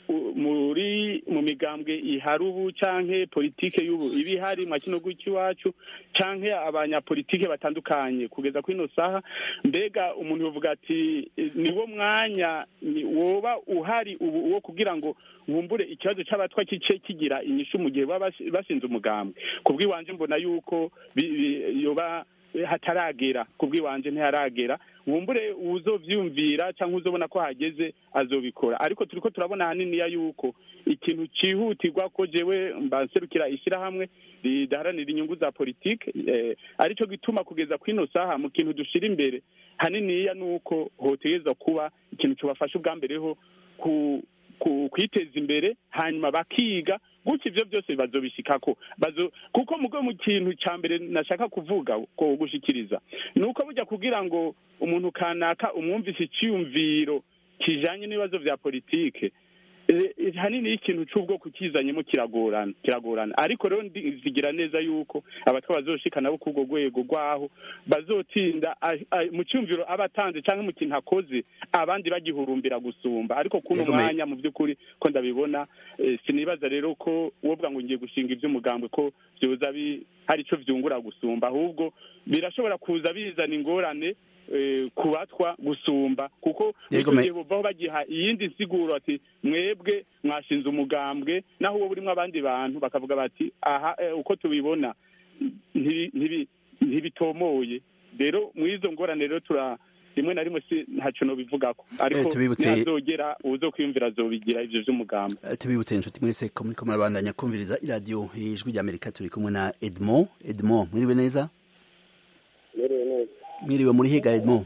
u- muri mu migambwe ihari ubu canke politike y'ubu iba ihari mwa kino gihugu iwacu canke abanyapolitike batandukanye kugeza kuri ino saha mbega umuntu yovuga ati eh, niwo mwanya ni- woba uhari ubu wo kugira ngo nkumbure ikibazo c'abatwa kice kigira inyishu mu gihe baba basi- bashinze umugambwe kubw'iwanje mbona yuko bi- bi- yoba hataragera kubw'iwanje ntiharagera nkumbure uzovyumvira cyangwa uzobona ko hageze azobikora ariko turiko turabona haniniya yuko ikintu cihutirwa ko jewe mbanserukira ishyirahamwe ridaharanira inyungu za politike eh, arico gituma kugeza kwino saha mu kintu dushira imbere haniniya nuko hotegerezwa kuba ikintu cobafasha ubwa mbere ho ku ku- kwiteza imbere hanyuma bakiga gutyo ivyo byose bazobishikako bazo kuko mugo mu kintu ca mbere nashaka kuvuga ko gushikiriza nuko burya kugira ngo umuntu kanaka umwumvise iciyumviro kijanye n'ibibazo vya politike eh, eh, hanini ikintu c'ubwoko kizanyemo kiragorana kiragorana ariko rero ndizigira neza yuko abatwa bazoshika nabo k'urwo rwego rwaho bazotinda a- a- mu cyumviro aba atanze cyangwa mu kintu akoze abandi bagihurumbira gusumba ariko kuno Yego, me- mwanya mu by'ukuri ko ndabibona eh, sinibaza rero ko wovuga ngo ngiye gushinga iby'umugambwe ko byoza bi- hari ico vyungura gusumba ahubwo birashobora kuza bizana ingorane eh, ku batwa gusumba kuko Yego, icyo me- gihe bovaho bagiha iyindi nsiguro ati mwebwe mwashinze umugambwe naho uwo burimo abandi bantu bakavuga bati aha eh, uko tubibona ntibi- ntibi- ntibitomoye rero mu izo ngorane rero tura rimwe na rimwe si ntaco nobivugako ariko Eh, tubibutse- ntihazogera uwuzokwiyumvira azobigira ivyo vy'umugambi Eh, tubibutse inshuti mwese ko muriko murabandanya kumviriza iradiyo ijwi ry'amerika turi kumwe na edmond edmond mwiriwe neza merewe neza mwiriwe muri hega edmond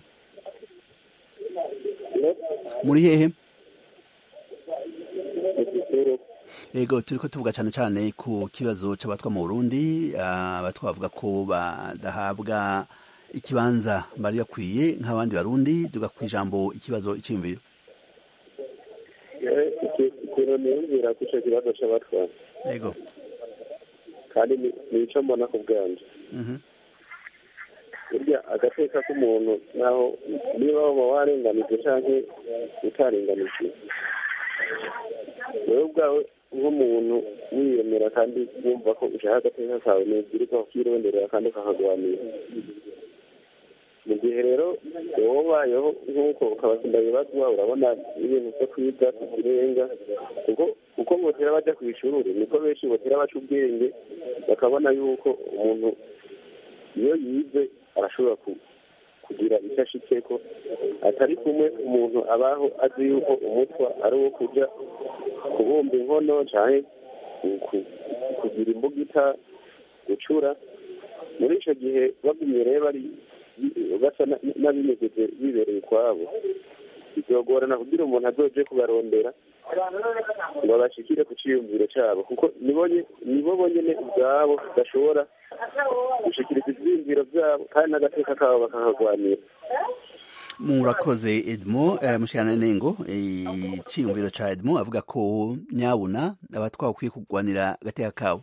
no muri hehe igitero yego turiko tuvuga cane cane ku kibazo c'abatwa mu burundi ah, abatwa bavuga ko badahabwa ikibanza bari bakwiye nk'abandi barundi tuga kw'ijambo ikibazo iciyumviro ikintu niyumvira ko ico kibazo c'abatwa yego kandi ni- nico mbona ku bwanje Mhm. burya agateka k'umuntu naho niba waba warenganijwe canke utarenganijwe wewe ubwawe nk'umuntu wiyemera kandi wumva ko ushaka agateka kawe nibwirika kukironderera kandi ukakagwanira mu gihe rero wowe ubayeho nk'uko ukabasinda bibazwa urabona ibintu vyo kwiga tukirenga kuko uko botera baja kw'ishuri niko benshi botera baca ubwenge bakabona yuko umuntu iyo yize arashobora ku- kugira icyo ashitseko atari kumwe umuntu abaho azi yuko umutwa ari uwo kuja kubumba inkono canke ku- ku- kugira imbugita gucura muri ico gihe bagumye rero bari basa na- n'abinyegeze bibereye ukwabo bizogorana kugira umuntu azoje kubarondera ngo bashikire ku ciyumviro cabo kuko nibo nye- nibo bonyene ubwabo badashobora gushikiriza ivyiyumviro vyabo kandi n'agateka kabo bakakagwanira murakoze edmo eh, mushikana nengo iciyumviro ca edmo avuga ko nyabuna abatwa bakwiye kugwanira agateka kabo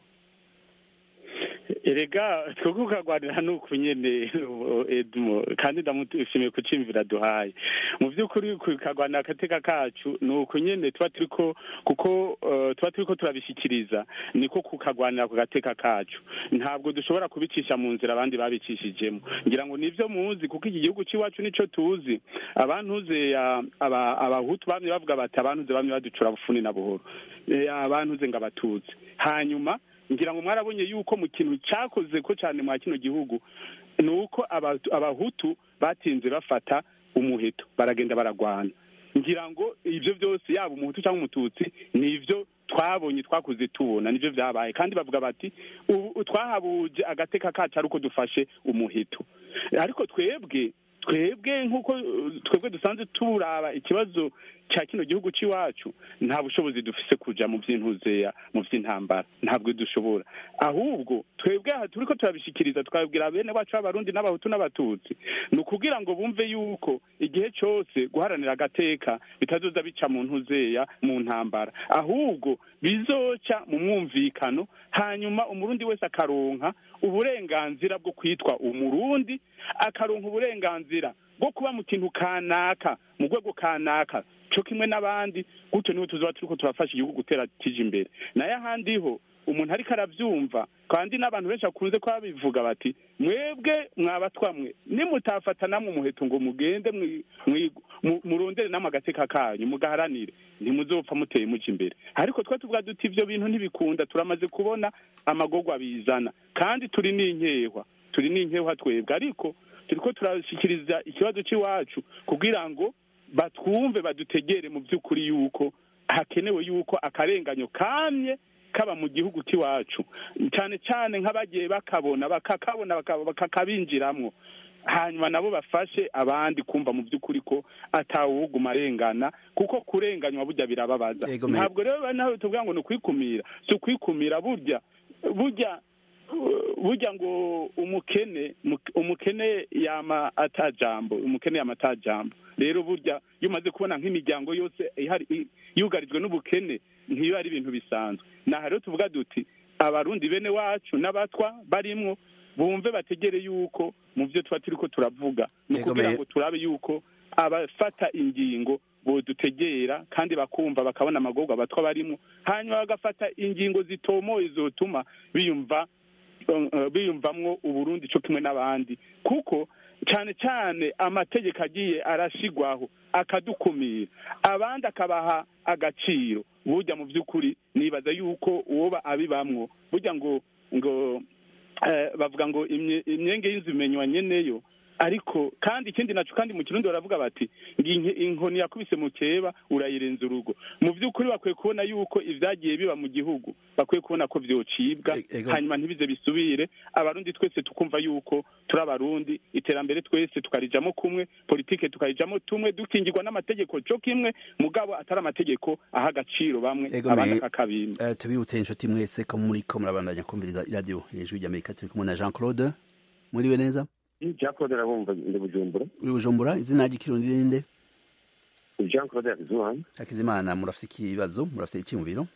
erega twebwe ukagwanira nuku nyene edmo kandi ndamushimiye ku cimvira duhaye mu vy'ukuri kukagwanira agateka kacu nuku nyene tuba turiko kuko eh, tuba turiko turabishikiriza niko kukagwanira ku gateka kacu ntabwo dushobora kubicisha mu nzira abandi babicishijemo ngira ngo nivyo muzi kuko iki gihugu c'iwacu nico tuzi abantuze ya- aba- abahutu bamye bavuga bati abantuze bamye baducura bufuni na buhoro Eh, abantuze ngo abatutsi hanyuma ngira ngo mwarabonye yuko mu kintu cyakoze ko cyane mwa kino gihugu ni uko Abatu- abahutu batinze bafata umuheto baragenda baragwana ngira ngo ibyo byose yaba umuhutu cyangwa umututsi ni ibyo twabonye twakuze tubona nibyo byabaye kandi bavuga bati ubu twahabuje agateka kacu ari uko dufashe umuheto ariko twebwe twebwe nk'uko uh, twebwe dusanzwe turaba ikibazo cya kino gihugu cy'iwacu nta bushobozi dufise kuja mu by'intuzeya mu by'intambara ntabwo dushobora ahubwo twebwe aha turiko turabishikiriza tukabwira bene bacu b'abarundi n'abahutu n'abatutsi ni ukugira ngo bumve yuko igihe cose guharanira agateka bitazoza bica mu ntuzeya mu ntambara ahubwo bizoca mu mwumvikano hanyuma umurundi wese akaronka uburenganzira bwo kwitwa umurundi akaronka uburenganzira bwo kuba mu kintu kanaka mu rwego kanaka cyo kimwe n'abandi gutyo niho tuzaba turiko turafasha igihugu gutera kije imbere nayo ahandi ho umuntu ariko arabyumva kandi n'abantu benshi bakunze kuba bivuga bati mwebwe mwabatwa mwe nimutafata namwe umuheto ngo mugende mwi- mwi- mu- murondere namwe agateka kanyu mugaharanire ntimuzopfa muteye muja imbere ariko twe tuvuga duti ivyo bintu ntibikunda turamaze kubona amagorwa bizana kandi turi n'inkehwa turi n'inkehwa twebwe ariko turiko turashikiriza ikibazo cy'iwacu kugira ngo batwumve badutegere mu by'ukuri yuko hakenewe yuko akarenganyo kamye kaba mu gihugu cy'iwacu cyane cyane nk'abagiye bakabona bakakabona baka- bakakabinjiramwo hanyuma nabo bafashe abandi kumva mu by'ukuri ko atawuguma arengana kuko kurenganywa burya birababaza Yego, me- ntabwo rero nawe tuvuga ngo ni ukwikumira si ukwikumira burya burya burya ngo umukene muk- umukene yama atajambo umukene yama atajambo rero burya iyo umaze kubona nk'imiryango yose ihari i- yugarijwe n'ubukene ntiyo ari ibintu bisanzwe naha rero tuvuga duti abarundi bene wacu n'abatwa barimwo bumve bategere yuko mu byo tuba turiko turavuga ni Yego, ukugira me- ngo turabe yuko abafata ingingo bodutegera kandi bakumva bakabona amagorwa abatwa barimwo hanyuma bagafata ingingo zitomoye zotuma biyumva eh, biyumvamwo uburundi co kimwe n'abandi kuko cyane cyane amategeko agiye arashigwaho akadukumira abandi akabaha agaciro burya mu by'ukuri nibaza yuko uwoba abibamwo burya ngo ngo eh, bavuga ngo imye- imyenge y'inzu imenywa nyeneyo ariko kandi ikindi naco kandi mu kirundi baravuga bati ngo inke- inkoni yakubise mu keba urayirenza urugo mu by'ukuri bakwiye kubona yuko ivyagiye biba mu gihugu bakwiye kubona ko vyocibwa E- ego. hanyuma ntibize bisubire abarundi twese tukumva yuko turi abarundi iterambere twese tukarijamo kumwe politike tukarijamo tumwe dukingirwa n'amategeko co kimwe mugabo atari amategeko aha agaciro bamwe Ego, abandi me- akakabima Eh, tubibutse inshuti mwese ko muriko murabandanya kumviriza iradiyo hejuru y'amerika turi kumwe na jean claude muriwe neza jean claude arabumva ndi bujumbura uri bujumbura izina ry'ikirundi ninde jean claude yakizimana hakizimana murafite ikibazo murafite iki mu biro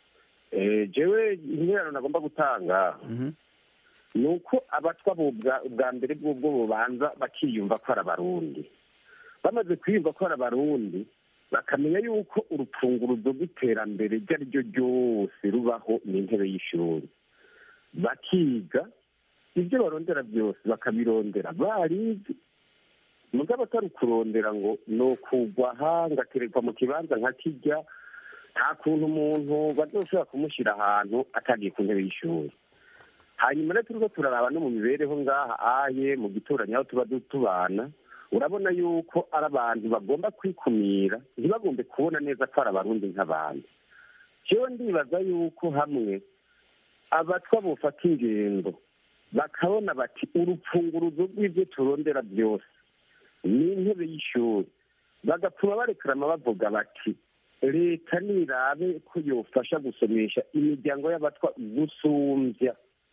Eh, jewe interano nagomba gutanga Mhm. ni uko abatwa bo bwa bwa mbere bw'ubwo bubanza bakiyumva ko ari abarundi bamaze kwiyumva ko ari abarundi bakamenya yuko urupfunguruzo rw'iterambere iryo ari ryo ryose rubaho ni intebe y'ishuri bakiga ibyo barondera byose bakabirondera barizi mugabo atari ukurondera ngo ni ukugwa aha ngaterekwa mu kibanza nka kijya nta kuntu umuntu bazoshobora kumushyira ahantu atagiye ku ntebe y'ishuri hanyuma rero turiko turaraba no mu mibereho ngaha aye mu gituranyi aho tuba du- tubana urabona yuko ari abantu bagomba kwikumira ntibagombe kubona neza ko ari abarundi nk'abandi jewe ndibaza yuko hamwe abatwa bofata ingendo bakabona bati urupfunguruzo rw'ibyo turondera byose ni intebe y'ishuri bagatuma barekarama bavuga bati leta nirabe ko yofasha gusomesha imiryango y'abatwa gusumbya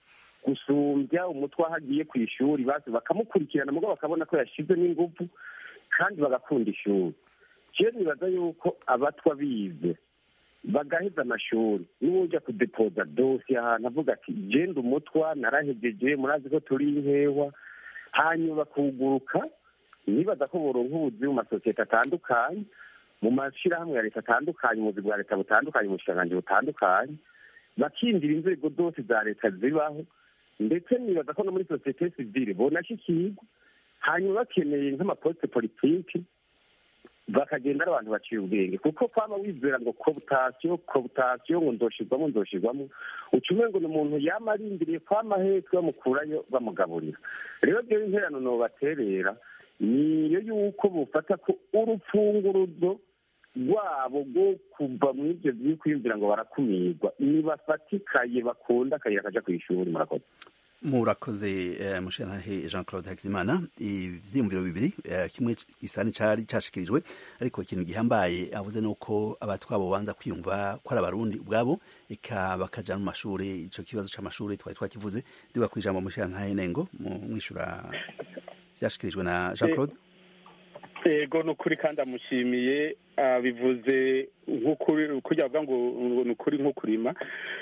gusumbya umutwe aho agiye ku ishuri bazi bakamukurikirana mugabo bakabona ko yashize n'ingufu kandi bagakunda ishuri jewe nibaza yuko abatwa bize bagaheza amashuri n'uwujya kudepoza dosiye ahantu avuga ati genda umutwa narahegeje murazi ko turi inkewa hanyuma bakuguruka nibaza ko boronka ubuzi mu masosiyete atandukanye mu mashyirahamwe ya leta atandukanye ubuzi bwa leta butandukanye mu bushikiranganji butandukanye bakindira inzego zose za leta zibaho ndetse nibaza ko no muri sosiyete sivile bonashyikirwa hanyuma bakeneye nk'amaposite politiki bakagenda ari abantu baciye ubwenge kuko kwaba wizera ngo kobutasiyo kobutasiyo ngo ndoshirwamo ndoshirwamo uca umengo ni umuntu yama arindiriye kwama hepfo bamukurayo bamugaburira rero ryo interano nobaterera niyo yuko bufata ko urupfunguruzo rwabo rwo kuva muri ibyo byo kwiyumvira ngo barakumirwa nibafatikaye bakunda akayira kaja ku ishuri murakoze murakoze eh, mushirantahe jean claude hakizimana ivyiyumviro bibiri eh, kimwe gisa n'icari cashikirijwe ariko ikintu gihambaye avuze nuko abatwabo banza kwiyumva ko ari abarundi ubwabo eka bakaja mu mashuri ico kibazo c'amashuri twari twakivuze duga kwijambo mushirantahe nengo mu- mwishura vyashikirijwe na jean claude yego ni ukuri kandi amushimiye bivuze nk'ukuri kugira bavuga ngo ni ukuri nk'ukurima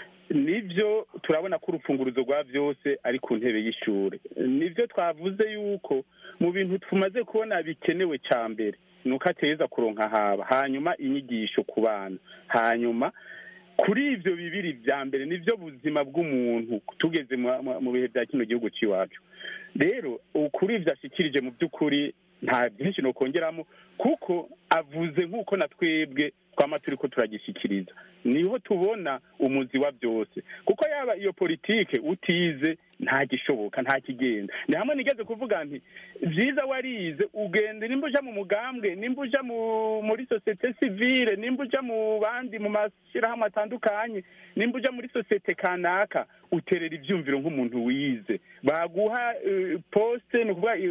nibyo turabona ko urupfunguruzo rwa byose ari ku ntebe y'ishuri nibyo twavuze yuko mu bintu tumaze kubona bikenewe cya mbere ni uko ateza kuronka haba hanyuma inyigisho ku bana hanyuma kuri ibyo bibiri bya mbere nibyo buzima bw'umuntu tugeze mu bihe bya kino gihugu cy'iwacu rero kuri ibyo ashyikirije mu by'ukuri nta byinshi nukongeramo kuko avuze nk'uko na twebwe twaba turi ko turagishyikiriza niho tubona umuzi wa byose kuko yaba iyo politike utize nta gishoboka nta kigenda ni hamwe nigeze kuvuga nti byiza warize ugenda nimba uja mu mugambwe nimba uja muri sosiyete sivile nimba uja mu bandi mu mashyirahamwe atandukanye nimba uja muri sosiyete kanaka uterera ibyumviro nk'umuntu wize baguha posite ni ukuvuga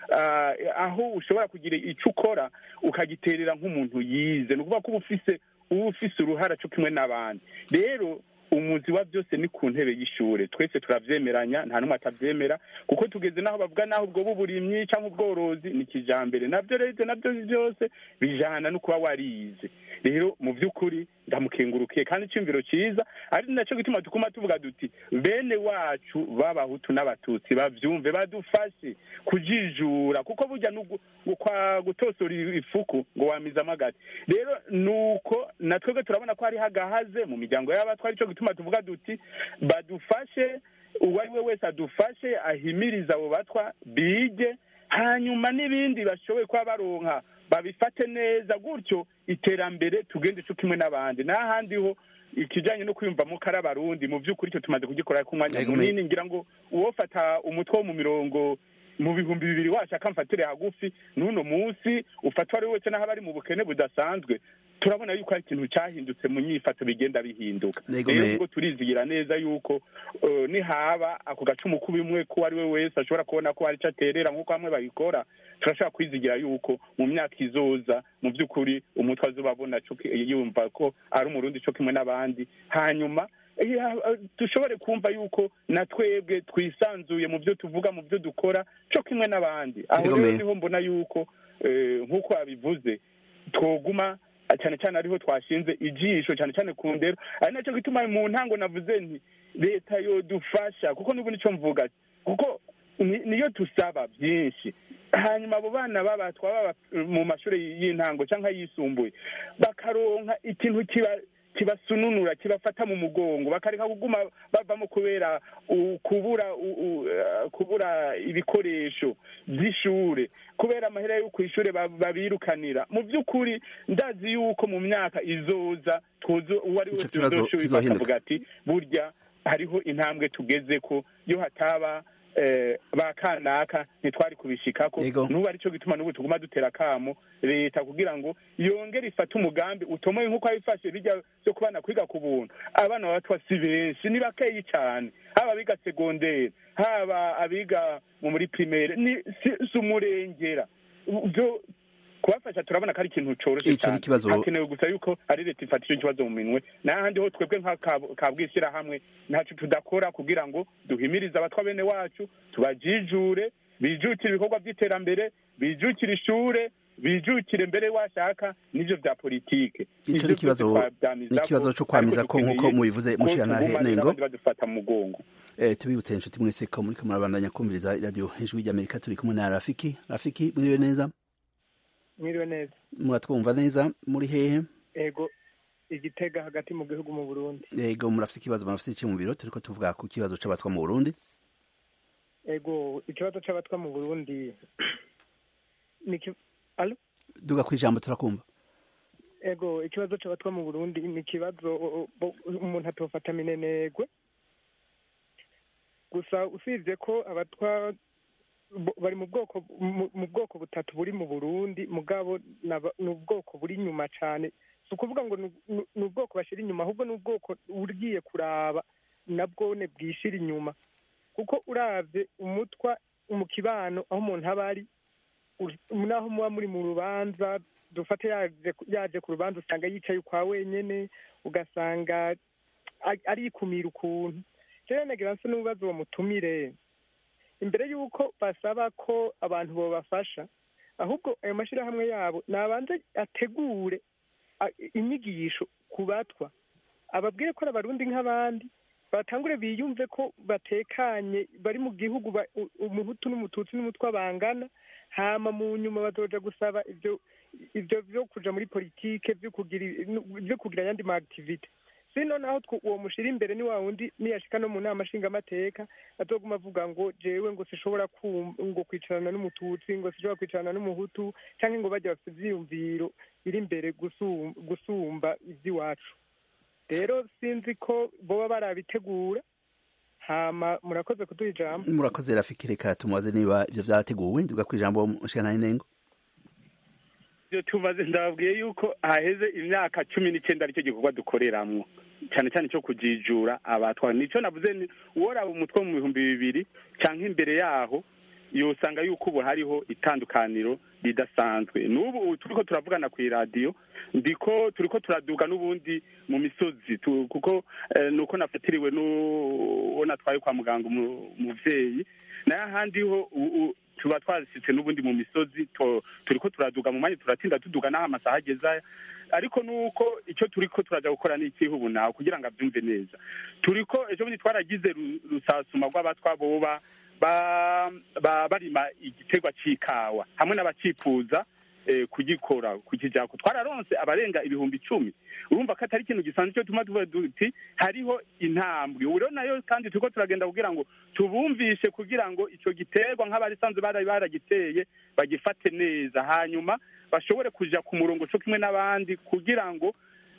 aho ushobora kugira icyo ukora ukagiterera nk'umuntu yize ni ukuvuga ko uba ufise uba ufise uruhara cyo kimwe n'abandi rero umuzi wa byose ni ku ntebe y'ishure twese turavyemeranya nta n'umwe atavyemera kuko tugeze naho bavuga naho ubwo buburimyi cyangwa ubworozi ni kijambere navyo rero navyo byose bijana no kuba warize rero mu by'ukuri ndamukengurukiye kandi icyumviro cyiza ari nacyo gituma tukuma tuvuga duti bene wacu b'abahutu n'abatutsi bavyumve badufashe kujijura kuko burya kwa gutosora ifuku ngo wamize amagati rero nuko na twebwe turabona ko hariho agahaze mu miryango y'abatwa aricyo gituma tuvuga duti badufashe uwo ari we wese adufashe ahimiriza abo batwa bige hanyuma n'ibindi bashoboye kuba baronka babifate neza gutyo iterambere tugende cyo kimwe n'abandi n'ahandi ho ikijyanye no kwiyumvamo kari abarundi mu by'ukuri icyo tumaze kugikora ku mwanya munini ngira ngo uwofata umutwe wo mu mirongo mu bihumbi bibiri washaka mfatire hagufi n'uno munsi ufatwa ari wese n'aho bari mu bukene budasanzwe turabona yuko hari ikintu cyahindutse mu nyifato bigenda bihinduka rero ubwo turizigira neza yuko nihaba ako gacumu k'ubimwe ko ari we wese ashobora kubona ko hari icyo aterera nk'uko bamwe babikora turashobora kwizigira yuko mu myaka izoza mu by'ukuri umutwe azobabona yumva ko ari umurundi cyo kimwe n'abandi hanyuma dushobore kumva yuko na twebwe twisanzuye mu byo tuvuga mu byo dukora cyo kimwe n'abandi aho rero niho mbona yuko nk'uko wabivuze twoguma cyane cyane ariho twashinze ijisho cyane cyane ku ndero ari nacyo gituma mu ntango navuze nti leta yodufasha kuko n'ubu nicyo mvuga kuko niyo tusaba byinshi hanyuma abo bana baba twaba mu mashuri y'intango cyangwa yisumbuye bakaronka ikintu kiba kibasununura kibafata mu mugongo bakareka kuguma bavamo kubera kubura kubura ibikoresho by'ishure kubera amahera yo ku ishure babirukanira mu by'ukuri ndazi yuko mu myaka izoza uwo ari wese uzoshobora bakavuga ati burya hariho intambwe tugeze ko yo hataba ba kanaka ntitwari kubishikako n'ubu aricyo gituma n'ubu tuguma dutera akamo leta kugira ngo yongere ifate umugambi utomoye nk'uko yabifashe bijya byo kubana kwiga ku buntu abana babatwa si benshi ni bakeyi cyane haba abiga segonderi haba abiga muri pirimere si umurengera kubafasha turabona ko ari ikintu cyoroshye cyane hakenewe gusa yuko ari leta ifata icyo kibazo mu minwe n'ahandi ho twebwe nka bwishyirahamwe ntacyo tudakora kugira ngo duhimirize abatwa bene wacu tubajijure bijukire ibikorwa by'iterambere bijukire ishure bijukire mbere washaka n'ibyo bya politike icyo ni ikibazo cyo kwamiza ko nk'uko mubivuze mushiranahe nengo badufata mu mugongo tubibutse inshuti mwese ko muri kamurabandanya kumviriza radiyo hejuru y'amerika turi kumwe na rafiki rafiki mwiriwe neza mwiriwe neza muratwumva neza muri hehe ego igitega hagati mu gihugu mu burundi ego murafite ikibazo murafite iki mu biro turiko tuvuga ku kibazo c'abatwa mu burundi ego ikibazo c'abatwa mu burundi ni alo duga ku ijambo turakumva ego ikibazo c'abatwa mu burundi ni ikibazo umuntu atofata minenegwe gusa usibye ko abatwa bari mu bwoko mu bwoko butatu buri mu burundi mugabo ni ubwoko buri inyuma cyane si ukuvuga ngo ni ubwoko bashyira inyuma ahubwo ni ubwoko ugiye kuraba nabwone bwishyira inyuma kuko urabye umutwa mu kibano aho umuntu aba ari naho muba muri mu rubanza dufate yaje ku rubanza usanga yicaye ukwa wenyine ugasanga arikumira ukuntu rero nagira nsa n'ubibazo uwo mutumire imbere y'uko basaba ko abantu babafasha ahubwo ayo mashyirahamwe yabo nabanze ategure inyigisho ku batwa ababwire ko ari abarundi nk'abandi batangure biyumve ko batekanye bari mu gihugu umuhutu n'umututsi n'umutwa bangana hama mu nyuma bazoja gusaba ibyo ivyo vyo kuja muri politike vyo kugira vyo kugira ayandi ma activite sino naho tw- uwo mushira imbere ni wa wundi niyashika no mu nama nshingamateka azoguma avuga ngo jewe ngo sishobora kum- ngo kwicarana n'umututsi ngo sishobora kwicarana n'umuhutu canke ngo bajya bafite ivyiyumviro biri imbere gusum- gusumba ivy'iwacu rero sinzi ko boba barabitegura hama murakoze kuduha ijambo murakoze rafiki reka tumubaze niba ivyo vyarateguwe nduga kwijambo mushikana n'inengo ibyo tumaze ndababwiye yuko haheze imyaka cumi n'icyenda aricyo gikorwa dukoreramwo cyane cyane cyo kujijura abatwara nicyo navuze ni uworaba umutwe mu bihumbi bibiri cyangwa imbere yaho yosanga yuko ubu hariho itandukaniro ridasanzwe n'ubu ubu turiko turavugana ku iradiyo ndiko turiko turaduga n'ubundi mu misozi tu- kuko eh, nuko nafatiriwe n'uwo natwaye kwa muganga umu- umuvyeyi nayo ahandi ho u- u- tuba twasitse n'ubundi mu misozi to- turiko turaduga mu mwanya turatinda tuduga n'aho amasaha ageza ariko nuko icyo turiko turaja gukora ni ikihe ubu nawe kugira ngo abyumve neza turiko ejo bundi twaragize ru- rusasuma rw'abatwa boba ba- ba- barima igiterwa c'ikawa hamwe n'abacifuza eh, kugikora kukijako twararonse abarenga ibihumbi icumi urumva ko atari ikintu gisanzwe cyo tuma tuvuga duti hariho intambwe ubu rero nayo kandi turiko turagenda kugira ngo tubumvishe kugira ngo ico giterwa nk'abarisanzwe bari baragiteye bagifate neza hanyuma bashobore kuja ku murongo co kimwe n'abandi kugira ngo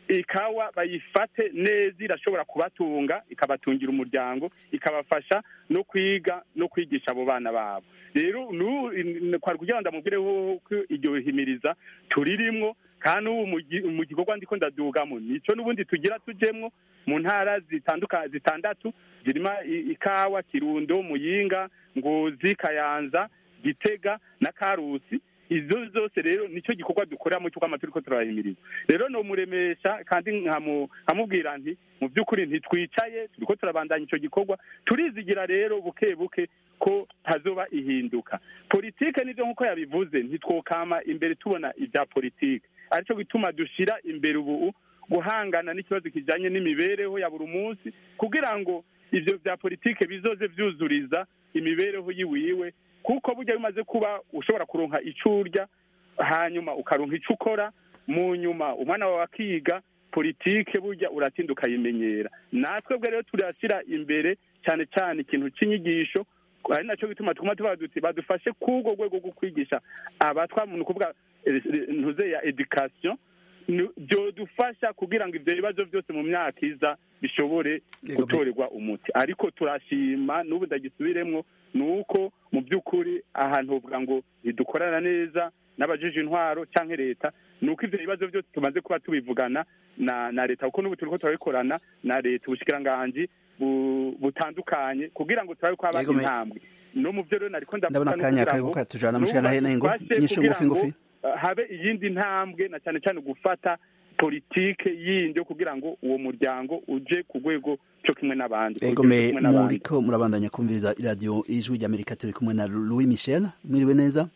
ikawa bayifate neza irashobora kubatunga ikabatungira umuryango ikabafasha no kwiga no kwigisha abo bana babo rero nu- in- kwari kugira ngo ndamubwire ko iryo himiriza turirimwo kandi ubu mu gi- mu gikorwa ndiko ndadugamo nico n'ubundi tugira tujemwo mu ntara zitanduka zitandatu zirima i- ikawa kirundo muyinga ngozi kayanza gitega na karusi izo zose rero nicyo gikorwa dukoreramo cy'uko turiko turahimiriza rero nomuremesha kandi nkamu- nkamubwira nti mu by'ukuri ntitwicaye turiko turabandanya ico gikorwa turizigira rero buke buke ko hazoba ihinduka politike nivyo nk'uko yabivuze ntitwokama imbere tubona ibya politike arico gituma dushira imbere ubu guhangana n'ikibazo kijanye n'imibereho ya buri munsi kugira ngo ivyo vya politike bizoze vyuzuriza imibereho yiwiwe kuko burya bimaze kuba ushobora kuronka ico urya hanyuma ukaronka ico ukora mu nyuma umwana wawe akiga politike burya uratinda ukayimenyera natwe bwe rero turashyira imbere cyane cyane ikintu cy'inyigisho ari nacyo gituma tuguma tuvuga duti badufashe k'urwo rwego rwo kwigisha abatwa ni ukuvuga eh, ntuze ya education ni- byodufasha kugira ngo ivyo bibazo byose mu myaka iza bishobore Yego, gutorerwa umuti ariko turashima n'ubu ndagisubiremwo ni uko mu by'ukuri ahantu uvuga ngo ntidukorana neza n'abajije intwaro cyangwa leta ni uko ivyo bibazo byose tumaze kuba tubivugana na na leta kuko n'ubu turiko turabikorana na leta ubushikiranganji bu- butandukanye kugira ngo turabe ko haba Yego, me- intambwe no mu vyo rero nariko ndavuga ndabona no akanya kugira kariko ngo katujana n'ubu mushikana n'inengo badufashe nyinshi kugira ngufi ngo, ngufi uh, habe iyindi ntambwe na cyane cyane gufata politike yindi yo kugira ngo uwo muryango uje ku rwego cyo kimwe n'abandi ego uje me kimwe n'abandi. muriko murabandanya kumviriza iradiyo ijwi ry'amerika turi kumwe na louis michel mwiriwe neza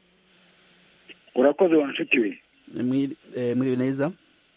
urakoze wa nshuti we Mwiri- eh, mwiriwe neza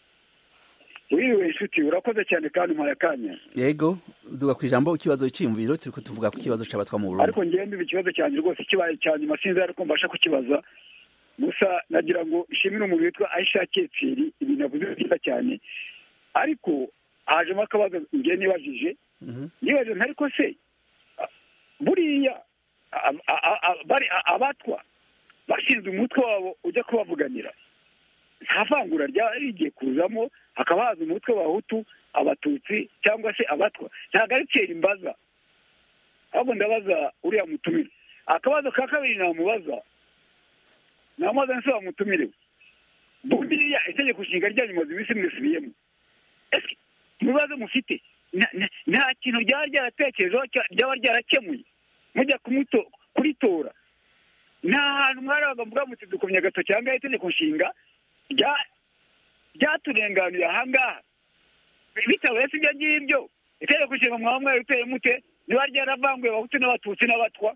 wiriwe nshuti urakoze cyane kandi umpaye akanya yego duga ku ijambo ikibazo cyiyumviro turiko tuvuga ku kibazo c'abatwa mu burundi ariko ngewe mbiba ikibazo cyanjye rwose kibaye cya nyuma sinzi ariko mbasha kukibaza gusa nagira ngo ishimire umuntu witwa aisha ketsiri ibintu avuze ni byiza cyane ariko hajemo akabazo ngewe nibajije Mhm. nibajije ntariko se a- buriya a- a- a- a- bari a- abatwa bashinzwe umutwe wabo ujya kubavuganira nta vangura ryaba rigiye kuzamo hakaba haza umutwe w'abahutu abatutsi cyangwa se abatwa ntabwo ari kera imbaza ahubwo ndabaza uriya mutumire akabazo ka kabiri namubaza namubaza nse wamutumire buriya itegeko nshinga ryanyu maze iminsi mwisubiyemo ese ibibazo mufite nta- nta- nta kintu ryaba ryaratekerejeho cya- ryaba ryarakemuye mujya kumuto- kuritora nta hantu mwarabaga mvuga muti dukomye agatoki aha ngaha itegeko nshinga rya- ryaturenganiye aha ngaha bitabaye si ibyo ngibyo itegeko nshinga mwaba mwariteye mute riba ryaravanguye abahutu n'abatutsi n'abatwa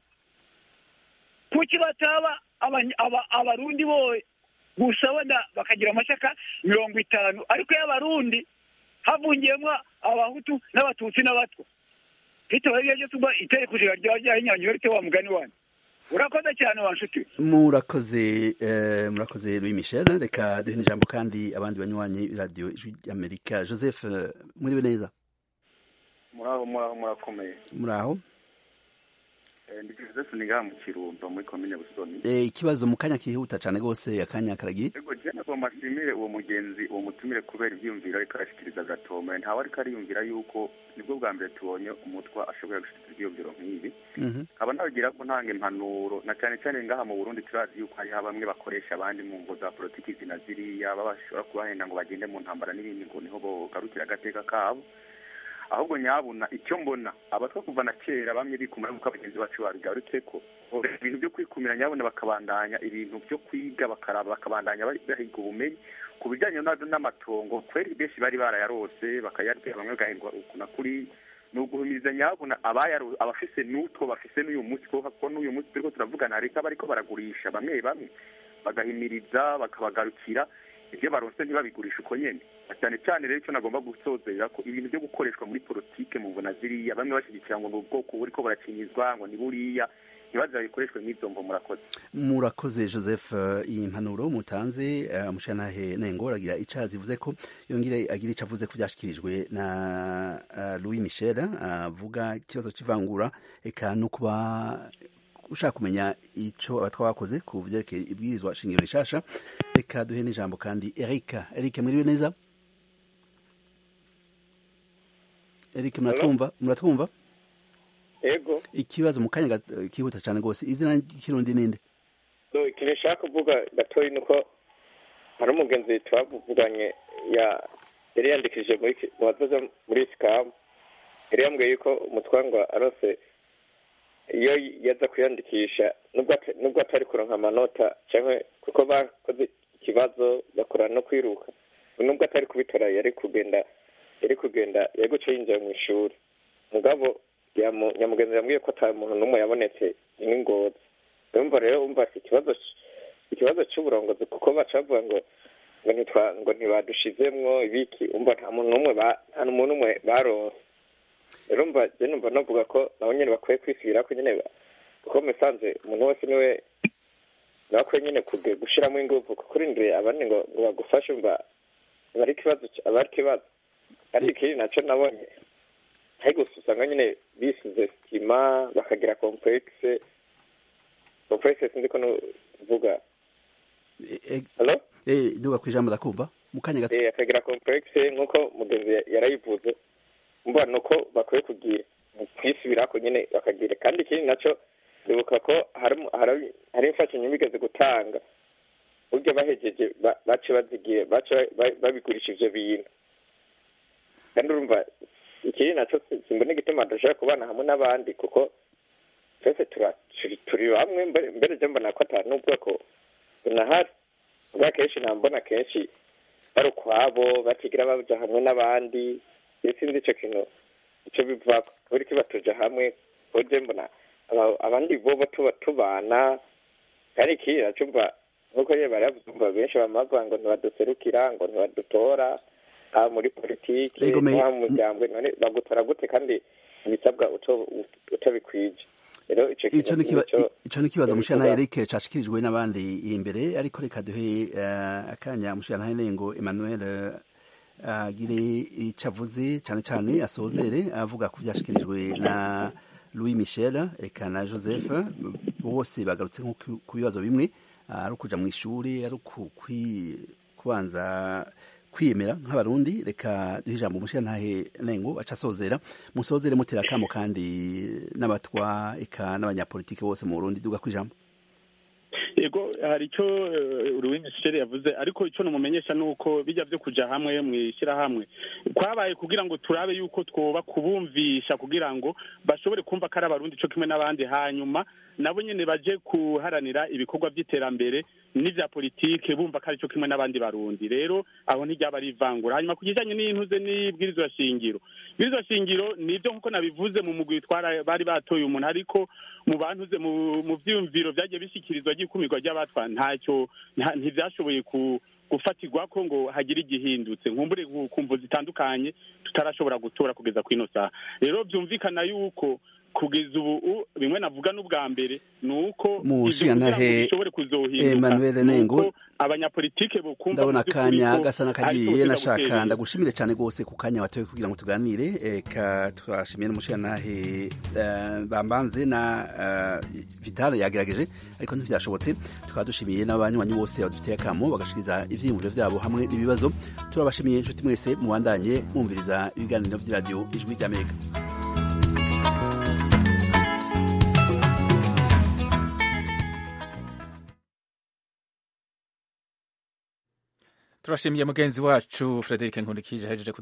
kuki bataba abany- aba- abarundi bowe gusa wenda bakagira amashyaka mirongo itanu ariko y'abarundi havungiyemo abahutu n'abatutsi n'abatwa bitabaye ibyo byo tuba itegeko nshinga ryaba ryahinyanyura rite wa mugani wanyu urakoze cyane wa nshuti murakoze eh, murakoze louis michel reka duhe n'ijambo kandi abandi banywanyi radiyo ijwi ry'amerika joseph eh, muriwe neza muraho muraho murakomeye muri aho Eh, ndi joseph nigaha mu kirundo muri komine busoni Eh, ikibazo mu kanya kihuta cyane rwose akanya karagiye ego je nagomba nshimire uwo mugenzi uwo mutumire kubera ivyiyumviro ariko arashikiriza gatome ntawe ariko ariyumvira yuko nibwo bwa mbere tubonye umutwa ashoboye gushikiriza ivyiyumviro nk'ibi Mhm. nkaba nabagira ko ntanga impanuro na cyane cyane ngaha mu burundi turazi yuko hariho bamwe bakoresha abandi mu ngo za politiki zina ziriya baba bashobora kubahenda ngo bagende mu ntambara n'ibindi ngo niho bogarukira agateka kabo ahubwo nyabuna icyo mbona abatwa kuva na kera bamwe bikumira nk'uko abagenzi bacu babigarutse ko ibintu byo kwikumira nyabuna bakabandanya ibintu byo kwiga bakaraba bakabandanya bari- bahiga ubumenyi ku bijyanye na- n'amatongo kweri benshi bari barayarose bakayarya bamwe bagahingwa uku na kuri ni uguhumiriza nyabuna abayaro abafise n'utwo bafise n'uyu munsi kuko ko n'uyu munsi turiko turavugana hariko abariko baragurisha bamwe bamwe bagahimiriza bakabagarukira ibyo baronse ntibabigurisha uko nyene Na cyane cyane rero icyo nagomba gusozera ko ibintu byo gukoreshwa muri politike mu mbona ziriya bamwe bashyigikira ngo ni ubwoko buriko buracinyizwa ngo ni buriya ntibaze babikoreshwe n'izo mvo murakoze murakoze joseph eh, iyi mpanuro mutanze eh, mushanahe nengo aragira ica zivuze ko yongere agira ico avuze ko byashikirijwe na eh, louis michel avuga ikibazo c'ivangura eka no kuba ushaka kumenya ico abatwa bakoze ku vyerekeye ibwirizwa shingiro rishasha reka duhe n'ijambo kandi erika erika mwiriwe neza erika muratwumva muratwumva ego ikibazo mu kanya gat- kihuta cane rwose izina ry'ikirundi ninde so ikintu nshaka kuvuga gatoya ni uko hari umugenzi twavuganye ya yari yandikishije muri ki- mu bazoza muri sikamu yari yambwiye yuko umutwangwa arose iyo yaza kwiyandikisha nubwo ata- nubwo atari kuronka amanota cyangwa kuko bakoze ikibazo bakora no kwiruka nubwo atari kubitora yari kugenda yari kugenda yari guca yinjira mu ishuri mugabo yamu- nyamugenzi yambwiye ko ata muntu n'umwe yabonetse n'ingozi urumva rero umva si ikibazo c- ikibazo cy'uburongozi kuko baca bavuga ngo ngo ntitwa ngo ntibadushizemwo ibiki umva nta muntu n'umwe ba- nta muntu n'umwe baronse rero umva je numva novuga ko nabo nyene bakwiye kwisubirako nyene ba- kuko musanze umuntu wese niwe bakwiye nyene kuge gushiramo inguvu kuko urindiriye abandi ngo ngo bagufashe umva aba ari ikibazo c- aba ari ikibazo kandi ikindi naco nabonye ariko gusa usanga nyine bisize sima bakagira complexe complexe sinzi ko nuvuga Hello? eh duga kwijambo ndakumva mu kanya gato eh akagira complexe nkuko mugenzi ya- yarayivuze mbona nuko bakwiye kugira kwisubirako nyine bakagira kandi ikindi naco ndibuka ko hari hari hari imfashanyo bigeze gutanga burya bahejeje ba- bace bazigiye bace ba- babigurisha ivyo bintu kandi urumva ikindi naco si- simbona igituma dushobora kubana hamwe n'abandi kuko twese tura- turi turi bamwe mbere mbere je mbona ko ata n'ubwoko bunahari ubwa kenshi nambona kenshi bari ukwabo batigira baja hamwe n'abandi iyo sinzi ico kintu ico bivako kubera iki batuja hamwe kuko je mbona aba- abandi bobo tuba tubana kandi ikindi naco mva nkuko nyene baravuze umva benshi bama bavuga ngo ntibaduserukira ngo ntibadutora haba muri politiki Ego, me- haba mu muryango none bagutora gute kandi ibisabwa uto- utabikwije rero ico ico kintu ni kiba- nico ico ni kibazo mushana bivuga. Eric cashikirijwe n'abandi imbere ariko reka duhe eh, akanya mushana Nengo Emmanuel eh, agire ico avuze cane cane asozere avuga ku byashikirijwe na Louis Michel eka na Joseph bose bagarutse nko ku- ku bibazo bimwe ari ukuja mu ishuri ari uku- kwi- kubanza kwiyemera nk'abarundi reka duhe ijambo mushirantahe nengo aca asozera musozere mutera akamo kandi n'abatwa eka n'abanyapolitike bose mu burundi duga kwijambo yego hari icyo uruwini michel yavuze ariko icyo numumenyesha ni uko bijya byo kuja hamwe mu ishyirahamwe kwabaye kugira ngo turabe yuko twoba kubumvisha kugira ngo bashobore kumva ko ari abarundi cyo kimwe n'abandi hanyuma nabo nyene baje kuharanira ibikorwa by'iterambere n'ivya politike bumva ko ari cyo kimwe n'abandi barundi rero aho ntiryaba ari ivangura hanyuma ku kijanye n'intuze n'ibwirizwa shingiro ibwirizwa shingiro nivyo nkuko nabivuze mu mugwi twara bari batoye umuntu ariko mu bantuze mu mu vyiyumviro vyagiye bishyikirizwa ry'ikumirwa ry'abatwa ntacyo nta- ntivyashoboye ku gufatirwa ko ngo hagire igihindutse nkumbure ku- ku mvo zitandukanye tutarashobora gutora kugeza kwino saha rero vyumvikana yuko kugeza ubu bimwe navuga n'ubwa mbere ni uko Mu ivyo kugira ngo nshingantahe bishobore kuzohinduka Emmanuel ni Nengo, uko abanyapolitike bokumva ndabona mu by'ukuri akanya ko gasa ariko n'akagiye buteza nashaka gutera ndagushimire cyane rwose ku kanya watoye kugira ngo tuganire eka twashimiye n'umushingantahe eh, bambanze na eh, vital yagerageje ariko ntibyashobotse tukaba dushimiye n'abanywanyi bose baduteye akamo bagashikiriza ivyiyumviro vyabo hamwe n'ibibazo turabashimiye inshuti mwese mubandanye mwumviriza ibiganiro vy'iradiyo ijwi ry'amerika turashimiye mugenzi wacu Frederic Nkundikije ahejeje